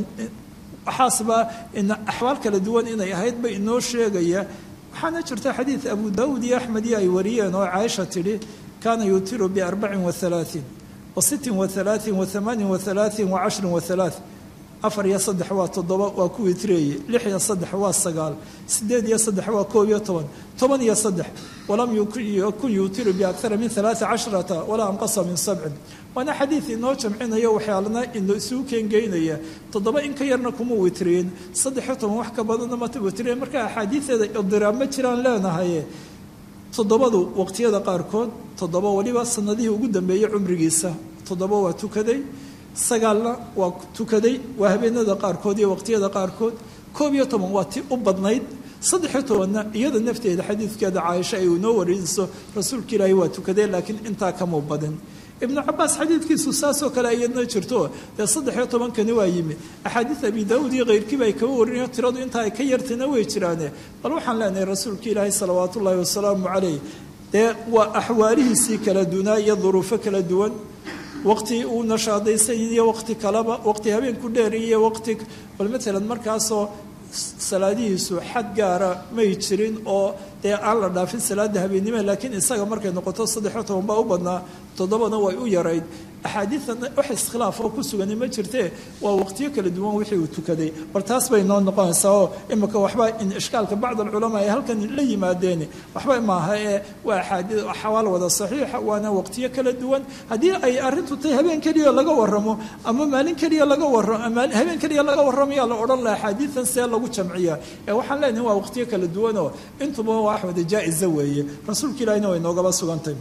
waxaasba axwaal kala duwan inay ahayd ba inoo sheegaya waxaana jirta xadiid abu daawuud iyo axmed iyo ay wariyeen oo caaisha tidhi kaana yutiru biarbacin wahalaaثin wa sitin wahalaaثin wa hamaanin wahalaaثin wa cashrin wahalaaث afar iyo saddex waa toddoba waa ku witreeye lix iyo saddex waa sagaal sideed iyo saddex waa koob iyo toban toban iyo saddex walam yakun yuutiru biakara min alaaa cashrata walaa anqasa min sabcin waana xadiid inoo jamcinayo waxyaalana ino isugu keengeynaya toddoba in ka yarna kuma witriyeen saddexiyo toban wax ka badanna mata witriyeen marka axaadiideeda idiraab ma jiraan leenahaye toddobadu waqtiyada qaarkood toddoba waliba sanadihii ugu dambeeyey cumrigiisa toddoba waa tukaday sagaalna waa tukaday waa habeenada qaarkood iyo waqtiyada qaarkood koob iyo toban waa ti u badnayd saddexiyo tobanna iyada nafteeda xadiidkeeda caaisha ay inoo warinayso rasuulka ilaahi waa tukaday laakiin intaa kamuu badin ibnu cabaas xadiidkiisu saasoo kale iyadna jirto dee saddexiyo tobankani waa yimi axaadiid abi daawuud iyo keyrkiiba ay kaba warinayo tiradu intaa ay ka yartayna way jiraane bal waxaan leenahay rasuulka ilaahi salawaat ullaahi wasalaamu calayh dee waa axwaalihiisii kala dunaa iyo duruufo kala duwan waqti uu nashaadaysan iyo waqti kaleba waqti habeenku dheer iyo waqti bal maalan markaasoo salaadihiisu xad gaara may jirin oo dee aan la dhaafin salaada habeennimo laakiin isaga markay noqoto saddexiyo toban baa u badnaa toddobana way u yarayd axaadiidan wax iskhilaaf oo ku sugani ma jirtee waa waqtiyo kala duwan wixii uu tukaday bal taas bay noo noqonaysaa oo imika waxba in ishkaalka bacd alculamaa ay halkan la yimaadeen waxba maaha ee waa axaadii xawaal wada saxiixa waana waqtiyo kala duwan haddii ay arrintu tahay habeen keliya laga waramo ama maalin keliya laga waramo habeen keliya laga warramayaa la odhan laha axaadiidan see lagu jamciyaa ee waxaan leenahay waa waqtiyo kala duwan oo intuba waa wax wada jaa-isa weeye rasuulka ilahina way noogaba sugantay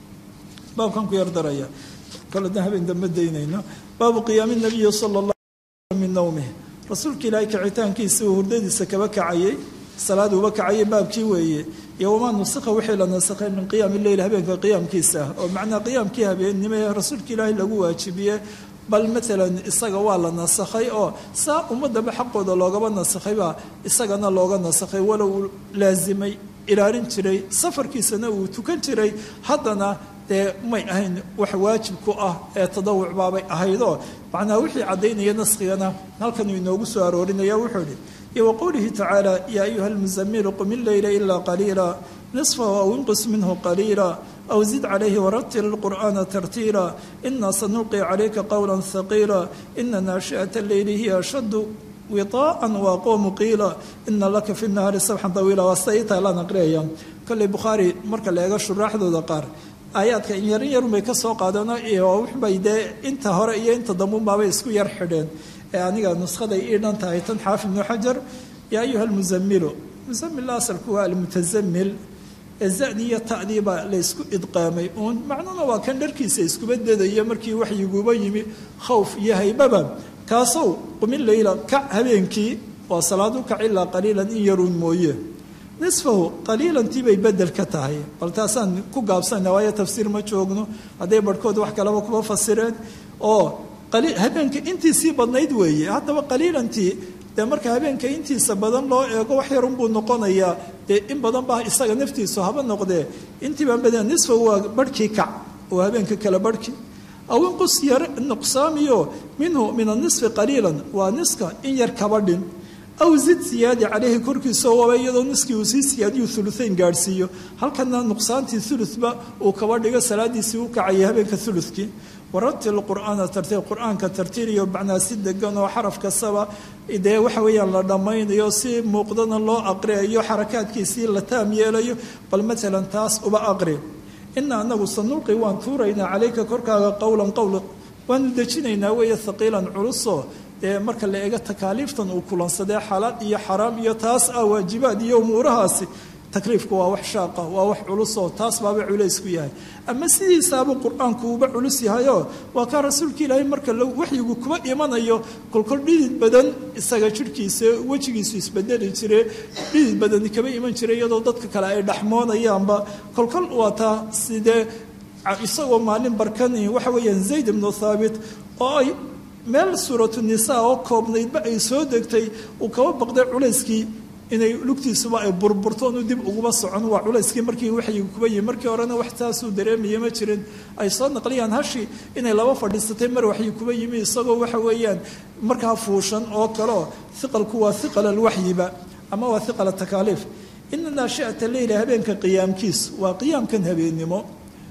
baabkan ku yar daraya koledna habeen dambe daynayno baabu qiyaami nabiyi sala allah min nawmih rasuulka ilaahay kicitaankiisa uu hurdadiisa kaba kacayay salaad uba kacayay baabkii weeye iyo wamaa nusikha wixii la nasakhay min qiyaami leyl habeenka qiyaamkiisa ah oo macnaa qiyaamkii habeennimo ee rasuulka ilaahay lagu waajibiye bal maalan isaga waa la nasakhay oo saa ummadaba xaqooda loogaba nasakhaybaa isagana looga nasakhay walow uu laasimay ilaalin jiray safarkiisana uu tukan jiray haddana dee may ahayn wax waajib ku ah ee tadawuc baabay ahaydoo macnaa wixii caddaynaya naskigana halkanuu inoogu soo aroorinaya wuxuu idhi iyo wa qowlihi tacaala yaa ayuha almusamilu qum illeyla ilaa qaliila nisfahu aw inqus minhu qaliila aw zid calayhi waratil lqur'aana tartiila inaa sanulqi calayka qowla haqiila ina naashi'ata alleyli hiya ashaddu wiطaa'an waaqoomu qiila ina laka fi nahaari sabxan tawiila waa sida itaa laan aqriyaya kolley bukhaari marka la eego shuraaxdooda qaar aayaadka in yarin yarun bay ka soo qaadeen iyo waxbay dee inta hore iyo inta dambuunbaabay isku yar xidheen ee aniga nuskhaday ii dhan tahay tan xaafid ibnu xajar yaa ayuha almusamilu musamil asalku waa almutasamil ee zadii iyo ta'dii baa la ysku idqaamay uun macnuna waa kan dharkiisa iskuba dadaya markii waxyiguba yimi khawf iyo haybaba kaasow qumin leyla kac habeenkii waa salaadu kac ilaa qaliilan in yaruun mooye nisfahu qaliilantii bay bedel ka tahay bal taasaan ku gaabsana waayo tafsiir ma joogno hadday barhkood wax kalaba kuba fasireen oo habeenka intiisii badnayd weeye haddaba qaliilantii dee marka habeenka intiisa badan loo eego wax yarun buu noqonayaa dee in badan baa isaga naftiisu haba noqdee intii baan badan nisfahu waa barhkii kac oo habeenka kale barhkii aw inqus yar nuqsaamiyo minhu min anisfi qaliilan waa niska in yar kaba dhin aw zid siyaadi caleyhi korkiisa waaba iyadoo niskii uu sii siyaadiyu uluayn gaadhsiiyo halkana nuqsaantii ulutba uu kaba dhigo salaadiisii u kacayay habeenka ulukii waratil qur'aana tartiil qur-aanka tartiiliyo macnaa si degan oo xaraf kastaba dee waxa weeyaan la dhammaynayo si muuqdana loo aqriyayo xarakaadkiisii la taam yeelayo bal maalan taas uba aqri ina anagu sanulqi waan tuuraynaa calayka korkaaga qowlan qowl waanu dejinaynaa weeye haqiilan culusoo dee marka la eego takaaliiftan uu kulansadee xalaal iyo xaraam iyo taas ah waajibaad iyo umuurahaasi takliifku waa wax shaaqa waa wax culusoo taas baaba culaysku yahay ama sidiisaabuu qur-aanku uba culus yahayoo waa kaa rasuulka ilaahay marka waxyigu kuba imanayo kolkol dhidid badan isaga jidhkiisa wejigiisu isbedeli jire dhidid badani kaba iman jira iyadoo dadka kale ay dhaxmoonayaanba kolkol waa taa sidee isagoo maalin barkani waxa weeyaan zayd ibnu thaabit oo ay meel suuratu nisaa oo koobnaydba ay soo degtay uu kaba baqday culayskii inay lugtiisuba ay burburto inu dib uguba socon waa culayskii markii waxyigu kuba yihi markii horena wax taasuu dareemaya ma jirin ay soo naqliyaan hashi inay laba fadhiisatay mar waxyi kuba yimi isagoo waxa weeyaan markaa fuushan oo kaleo hiqalku waa hiqal alwaxyiba ama waa hiqal takaaliif ina naashi'ata leyla habeenka qiyaamkiis waa qiyaamkan habeennimo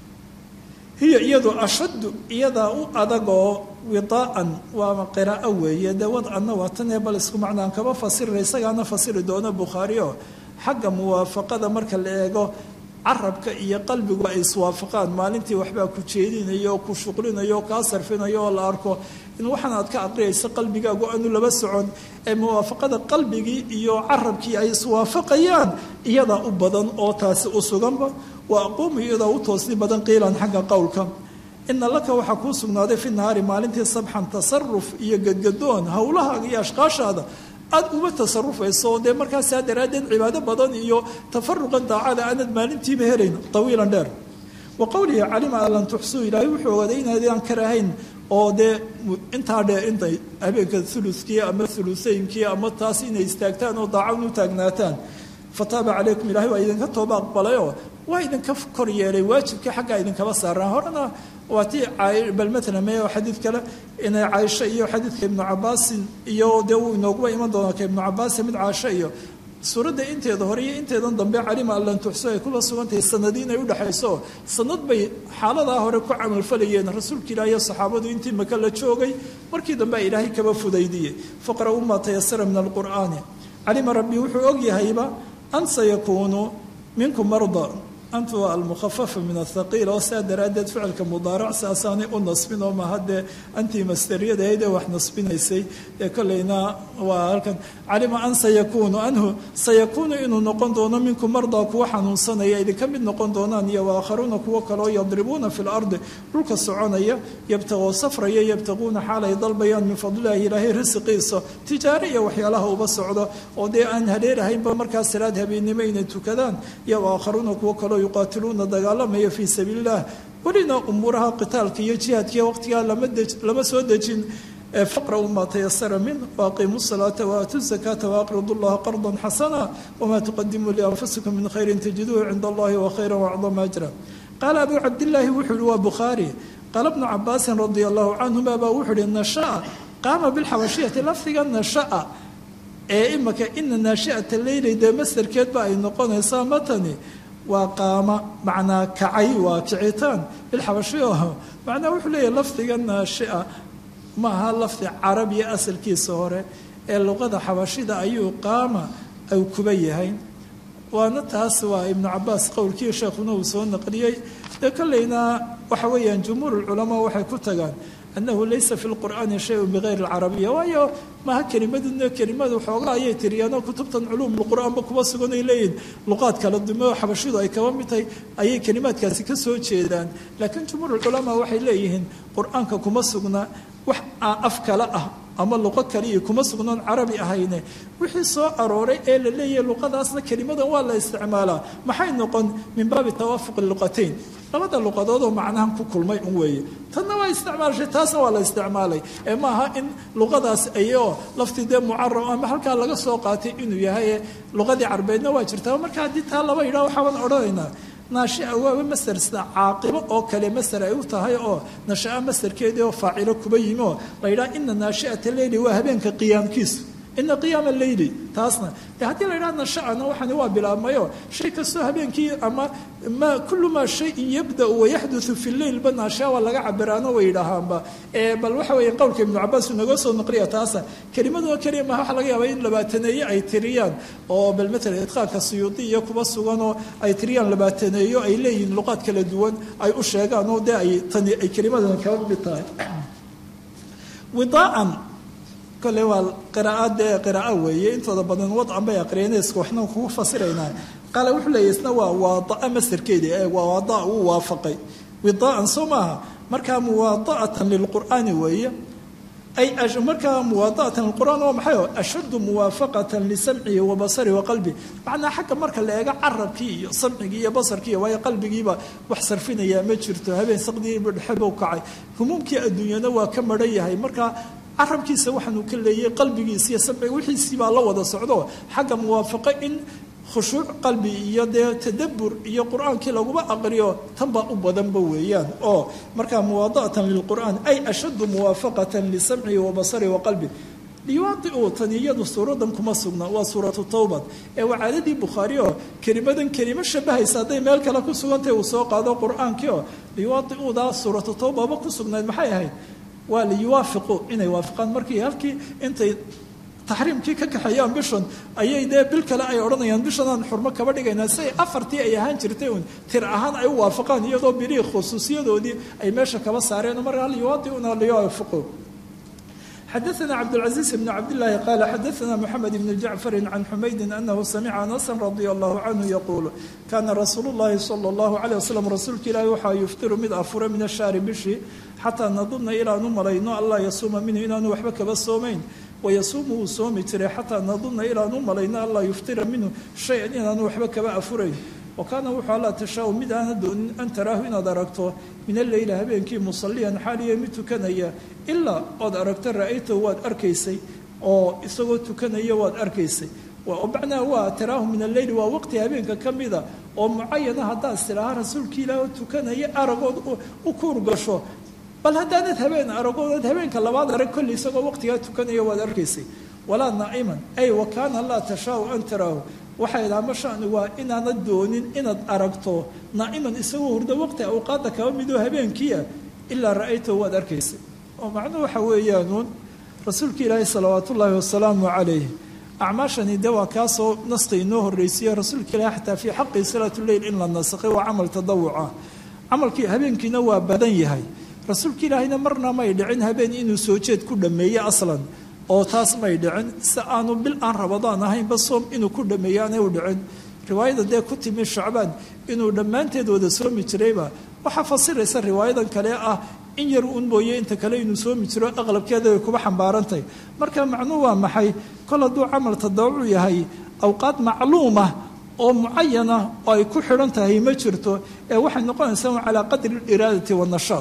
hiya iyadu ashaddu iyadaa u adagoo widaa'an waa qiraa'o weeye dee wadcanna waa tan ee bal isku macnaan kaba fasirira isagaana fasiri doono bukhaari oo xagga muwaafaqada marka la eego carabka iyo qalbigu ay iswaafaqaan maalintii waxbaa ku jeedinayo oo ku shuqlinayo oo kaa sarfinayo oo la arko in waxaan aad ka aqriyayso qalbigaagu aanu laba socon ee muwaafaqada qalbigii iyo carabkii ay iswaafaqayaan iyadaa u badan oo taasi u suganba waa aquumu iyadaa u toosni badan qiilan xagga qowlka ina laka waxaa kuu sugnaaday fi nahaari maalintii sabxan tasaruf iyo gadgadoon howlahaaga iyo ashqaashaada aada uma tasarufayso dee markaasaa daraaddeed cibaado badan iyo tafaruqan daacada aanad maalintiiba helayn tawiilan dheer wa qowlihi calima an lan tuxsuu ilaahay wuxuu ogaaday inaydaan karahayn oo dee intaa dheer intay habeenka ulukii ama ulusaynkii ama taas inay istaagtaan oo daacan u taagnaataan fataaba calaykum ilahay waa idinka tooba aqbalayoo waa idinka kor yeelay waajibkii xaggaa idinkaba saaraan horena waa tii bal maalan me xadiid kale inay caaisho iyo xadiidka ibnu cabaasin iyo dee uu inooguba iman doona ka ibnu cabaasin mid caasho iyo suuradda inteeda hore iyo inteedan dambe calima allan tuxso ay kula sugantahay sanadii inay udhexayso sanad bay xaaladaa hore ku camalfalayeen rasuulka ilaah iyo saxaabadu intii maka la joogay markii dambe a ilaahay kaba fudaydiyey faqra'uu maa tayasara min alqur'aani calima rabbi wuxuu ogyahayba an sayakuunu minkum marda antu waa almukhafafa min athaqiil oo saa daraaddeed ficilka mudaarac saasaanay u nasbin oo maha dee antii masteriyadahayd ee wax nasbinaysay ee kolleyna waa halkan calima an sayakuunu anhu sayakuunu inuu noqon doono minkum mardaa kuwa xanuunsanaya idinka mid noqon doonaan iyo waakharuuna kuwo kaleo yadribuuna fi lardi dhulka soconaya yabtagoo safraya yabtaguuna xaal ay dalbayaan min fadlilahi ilaahay risiqiisa tijaare iyo waxyaalaha uba socdo oo dee aan hareerahaynba markaa salaad habeennimo inay tukadaan iyo waakharuuna kuwo kaleo yuqaatiluuna dagaalamaya fii sabiili illah welina umuuraha qitaalka iyo jihaadkiiyo waqtigaa lama soo dejin faqra'uu maa tayasara min waaqiimuu salaata waatuu zakaata waaqridu llaha qardan xasana wamaa tuqadimuu lianfusikum min khayrin tajiduuhu cinda allahi wa khayra wacdama ajra qaala abuu cabdillaahi wuxuu yihi waa bukhaari qaala bnu cabaasin radia allahu canhuma baa wuxuu yihi nashaa qaama bilxabashiyati lafdiga nashaa ee imaka ina naashi'ata leyli dee masdarkeedba ay noqonaysaa matani waa qaama macnaa kacay waa kicitaan bilxabashi oo macnaa wuxuu leeyahy lafdiga naashia ma aha lafdi carabiya asalkiisa hore ee luqada xabashida ayuu qaama ay kuba yahay waana taas waa ibnu cabaas qowlkii sheekhuna uu soo naqliyey dee kolleyna waxa weeyaan jumhuur lculamaa waxay ku tagaan annahu laysa fi lqur'aani shayun bigayri alcarabiya waayo maha kelimaduna kelimada xoogaa ayay tiriyaanoo kutubtan culuum lqur'aanba kuba sugan ay leeyihin luqaad kala dumo xabashidu ay kaba mid tahay ayay kelimaadkaasi ka soo jeedaan laakiin jumhuur culamaa waxay leeyihiin qur-aanka kuma sugna wax af kale ah ama luqo kaliya kuma sugnoon carabi ahayne wixii soo arooray ee la leeyahay luqadaasna kelimadan waa la isticmaalaa maxay noqon min baabi tawaafuqi luqatayn labada luqadood oo macnahan ku kulmay un weeye tanna waa isticmaashay taasna waa la isticmaalay ee maaha in luqadaas ayoo lafti dee mucarab ama halkaa laga soo qaatay inuu yahay luqadii carbeedna waa jirtaa marka haddii taa laba yidhaha waxaaban odhanaynaa naashia waaba maser sida caaqibo oo kale maser ay u tahay oo nashaa maserkeedii oo faacilo kuba yimi oo la yidhaha ina naashiata leyli waa habeenka qiyaamkiisu ina qiyaama leyli taasna de haddii la yidhaha nashaana waxani waa bilaabmayo shay kastoo habeenkii ama ma kullu maa shayin yabdau wayaxduu fi lleylba naashia waa laga cabiraano way yidhaahaanba bal waxa weeye qowlka ibnu cabaas uu naga soo naqliya taasa kelimadoo keliya maha waxa laga yaaba in labaataneeye ay tiriyaan oo bal matalan idqaanka suyuudi iyo kuba suganoo ay tiriyaan labaataneeyo ay leeyihiin luqaad kala duwan ay u sheegaan oo dee ay tani ay kelimadan kaba mid tahay widaaan kole waa qiraa'ad dee qiraa'o weeye intooda badan wadcan bay aqriyeeneska waxna kugu fasiraynaa qaale wuxuu leeyahy isna waa waada'a masarkeedii ee waa waada'a uu waafaqay widaa'an soo maaha markaa muwaada'atan lilqur'aani weeye ay markaa muwaada'atan lilqur'aan waa maxay ashaddu muwaafaqatan lisamcihi wa basari wa qalbi macnaa xagga marka la eego carabkii iyo samcigii iyo basarkii waayo qalbigiiba wax sarfinayaa ma jirto habeen saqdiiba dhexebuu kacay humuumkii adduunyana waa ka maran yahay markaa carabkiisa waxaanuu ka leeyay qalbigiisa iyo samciga wixiisii baa la wada socdo xagga muwaafaqo in khushuuc qalbi iyo dee tadabbur iyo qur-aankii laguba aqriyo tan baa u badanba weeyaan oo markaa muwaada'atan lilqur'aan ay ashaddu muwaafaqatan lisamcihi wa basari wa qalbi liwaadiu tan iyadu suuradan kuma sugna waa suuratu tawbad ee waa caadadii bukhaari oo kelimadan kelimo shabahaysa hadday meel kale ku sugantahay uu soo qaado qur-aankii oo liwaadiudaa suuratu tawbaba ku sugnayd maxay ahayd waa liyuwaafiqu inay waafaqaan markii halkii intay taxriimkii ka kaxeeyaan bishan ayay dee bil kale ay odhanayaan bishanaan xurmo kaba dhigaynaa siay afartii ay ahaan jirtay un tir ahaan ay u waafaqaan iyadoo bilihii khusuusiyadoodii ay meesha kaba saareen markaa liyuwaadiuna liyuwaafiqu xadaثna cabdالcaزيiز بn cabdالlahi qala xadaثna mxamed بn jacfari can xumaydi anahu samica anasa radia allahu canhu yaquul kana rasuulu اllahi salى اllahu عalيه waslm rasuulka ilaahi waxaa yuftiru mid afura min ashahri bishii xataa nadunna ilaanu malayno anlaa yasuuma minhu inaanu waxba kaba soomayn wayasuumu wuu soomi jiray xataa nadunna ilaanu malayno anlaa yuftira minhu shay-an inaanu waxba kaba afurayn wa kaana wuxuu allaa tashaa-u mid aana doonin an taraahu inaad aragto min alleyla habeenkii musalliyan xaaliya mid tukanaya ilaa ood aragto ra-aytahu waad arkaysay oo isagoo tukanaya waad arkaysay macnaa waa taraahu min alleyli waa waqti habeenka ka mida oo mucayana haddaad istidhaaha rasuulka ilaah oo tukanaya aragood u kuur gasho bal haddaanad habeen aragoodad habeenka labaad arag kolli isagoo waqtigaa tukanaya waad arkaysay walaa naa'iman ay wa kaana laa tashaau an taraahu waxay idhaha ma shani waa inaanad doonin inaad aragto naa'iman isagoo hurdo waqti awqaadda kaba midoo habeenkiia ilaa ra'aytahu waad arkaysay oo macnuhu waxa weeyaanuun rasuulka ilaahi salawaat ullaahi wasalaamu calayh acmaashani de waa kaasoo naska inoo horreysiiye rasuulka ilahi xataa fii xaqi salaatuleyl in la nasakhay waa camal tadawuca camalkii habeenkiina waa badan yahay rasuulka ilaahina marna may dhicin habeen inuu soo jeed ku dhameeye aslan oo taas may dhicin si aanu bil aan rabadaan ahaynba soom inuu ku dhameeye aanay u dhicin riwaayada dee ku timi shacbaan inuu dhammaanteed wada soomi jirayba waxaa fasiraysa riwaayadan kale ah in yar uun mooye inta kale inuu soomi jiro aqlabkeeda ay kuba xambaarantahy marka macnuhu waa maxay kol hadduu camal tadawucu yahay awqaad macluuma oo mucayana oo ay ku xidhan tahay ma jirto ee waxay noqonaysaa calaa qadri iraadati wanashaad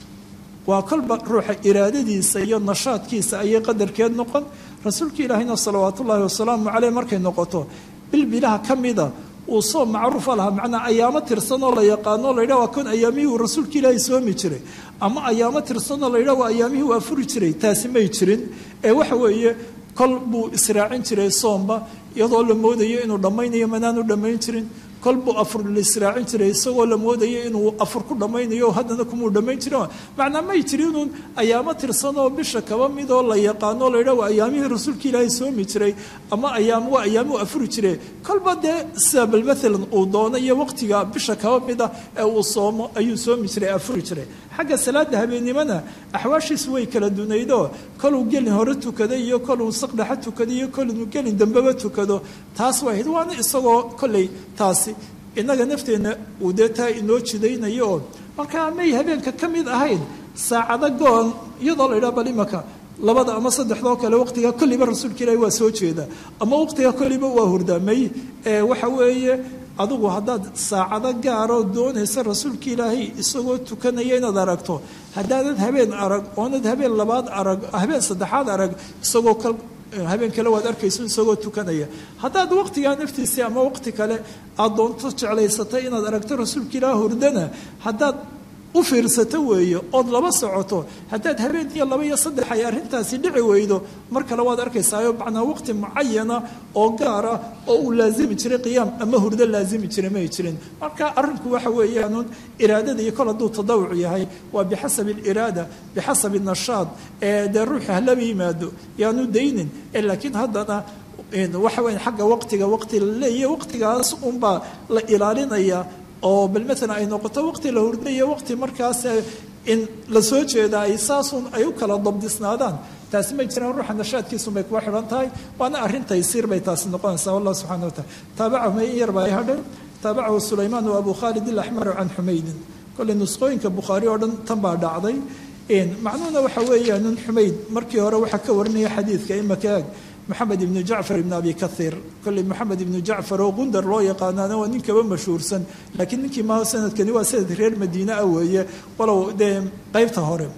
waa kolba ruuxa iraadadiisa iyo nashaadkiisa ayay qadarkeed noqon rasuulka ilaahina salawaat ullaahi wasalaamu caleyh markay noqoto bilbilaha ka mida uu soom macruufa lahaa macnaa ayaamo tirsanoo la yaqaano la yidhah waa kon ayaamihii uu rasuulka ilaahi soomi jiray ama ayaamo tirsanoo la yidhah waa ayaamihii uu afuri jiray taasi may jirin ee waxa weeye kol buu israacin jiray soomba iyadoo la moodayo inuu dhammaynayo manaanu dhammayn jirin kol buu afur la israacin jiray isagoo la moodayo inuu afur ku dhammaynayo haddana kumuu dhammayn jirin macnaa may jirinuun ayaamo tirsanoo bisha kaba midoo la yaqaano la yidhah waa ayaamihii rasuulka ilaahay soomi jiray ama ayaam waa ayaamuu afuri jiray kolba dee sida bal maalan uu doono iyo waqtiga bisha kaba mida ee uu soomo ayuu soomi jiray afuri jiray xagga salaada habeennimona axwaashiisu way kala dunaydoo koluu gelin hore tukaday iyo koluu saqdhexa tukaday iyo koluu gelin dambeba tukado taas waa ahayd waana isagoo kolley taasi innaga nafteenna uu dee taa inoo jidaynayo oo markaa may habeenka ka mid ahayn saacado goon iyadoo la yidhaha bal imaka labada ama saddexdoo kale waqtiga kolliba rasuulka ilaahi waa soo jeeda ama waqtiga kolliba waa hurdaamay ee waxa weeye adigu haddaad saacado gaaroo doonaysa rasuulka ilaahay isagoo tukanaya inaad aragto haddaanad habeen arag oonad habeen labaad arag habeen saddexaad arag isagoo kal habeen kale waad arkayso isagoo tukanaya haddaad waqtigaa naftiisii ama waqti kale aad doonto jeclaysatay inaad aragto rasuulka ilaah hurdana haddaad u fiirsato weeye ood laba socoto haddaad habeen iyo laba iyo saddex ay arrintaasi dhici weydo mar kale waad arkaysaayo macnaa waqti mucayana oo gaara oo uu laazimi jiray qiyaam ama hurdo laazimi jiray may jirin marka arrinku waxa weeyaanuun iraadada iyo kol hadduu tadawuc yahay waa bixasabi aliraada bixasabi nashaad ee dee ruuxi halaba yimaado yaanu daynin laakiin haddana waxa weya xagga waqtiga waqti la leeyahy waqtigaas unbaa la ilaalinaya oo bal maalan ay noqoto waqti la hurdayo waqti markaas in la soo jeeda ay saasun ay u kala dabdisnaadaan taasi may jiraan ruuxa nashaadkiisun bay kuwa xidhan tahay waana arrin taysiir bay taasi noqonaysaa wallah subxana wa taala taabacahu may in yar baa ay hadhan taabacahu sulaymaan wa abu khaalid ilaxmar can xumaydin kolley nusqooyinka bukhaari oo dhan tan baa dhacday macnuhuna waxa weeyaan nin xumayd markii hore waxaa ka warinaya xadiidka imaka ag maxamed ibnu jacfar ibn abi kahiir kolley maxamed ibnu jacfar oo qundar loo yaqaanaana waa nin kaba mashhuursan laakiin ninkii ma sanadkani waa sanad reer madiine ah weeye walow dee qeybta hore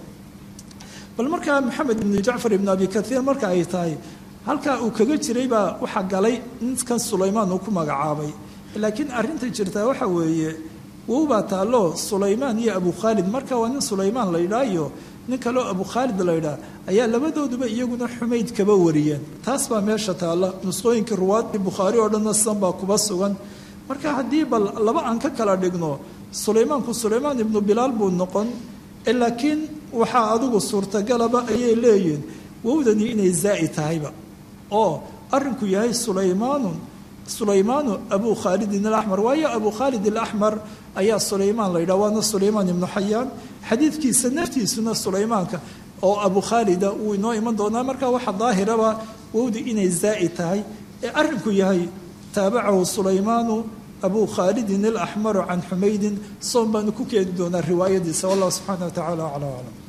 bal markaa maxamed ibnu jacfar ibn abi kahiir marka ay tahay halkaa uu kaga jiray baa waxaa galay ninkan sulaymaan uu ku magacaabay laakiin arrinta jirtaa waxa weeye wow baa taallo sulaymaan iyo abu khaalid marka waa nin sulaymaan la ydhaayo nin kaleo abu khaalid la ydhaa ayaa labadooduba iyaguna xumayd kaba wariyeen taas baa meesha taalla nusqooyinka ruwaadii bukhaari oo dhanna sidan baa kuba sugan marka haddii bal laba aan ka kala dhigno sulaymaanku sulaymaan ibnu bilaal buu noqon laakiin waxaa adigu suurtagalaba ayay leeyihin wowdani inay zaai tahayba oo arrinku yahay sulaymaanun sulaymaanu abu khaalidin alaxmar waayo abu khaalid alaxmar ayaa sulaymaan la yidhaha waana sulaymaan ibnu xayaan xadiidkiisa naftiisuna sulaymaanka oo abu khaalida wuu inoo iman doonaa marka waxa daahiraba wowdi inay zaai tahay ee arrinku yahay taabacahu sulaymaanu abu khaalidin alaxmaru can xumaydin soon baanu ku keeni doonaa riwaayadiisa wallah subxaana wa tacala acla aclam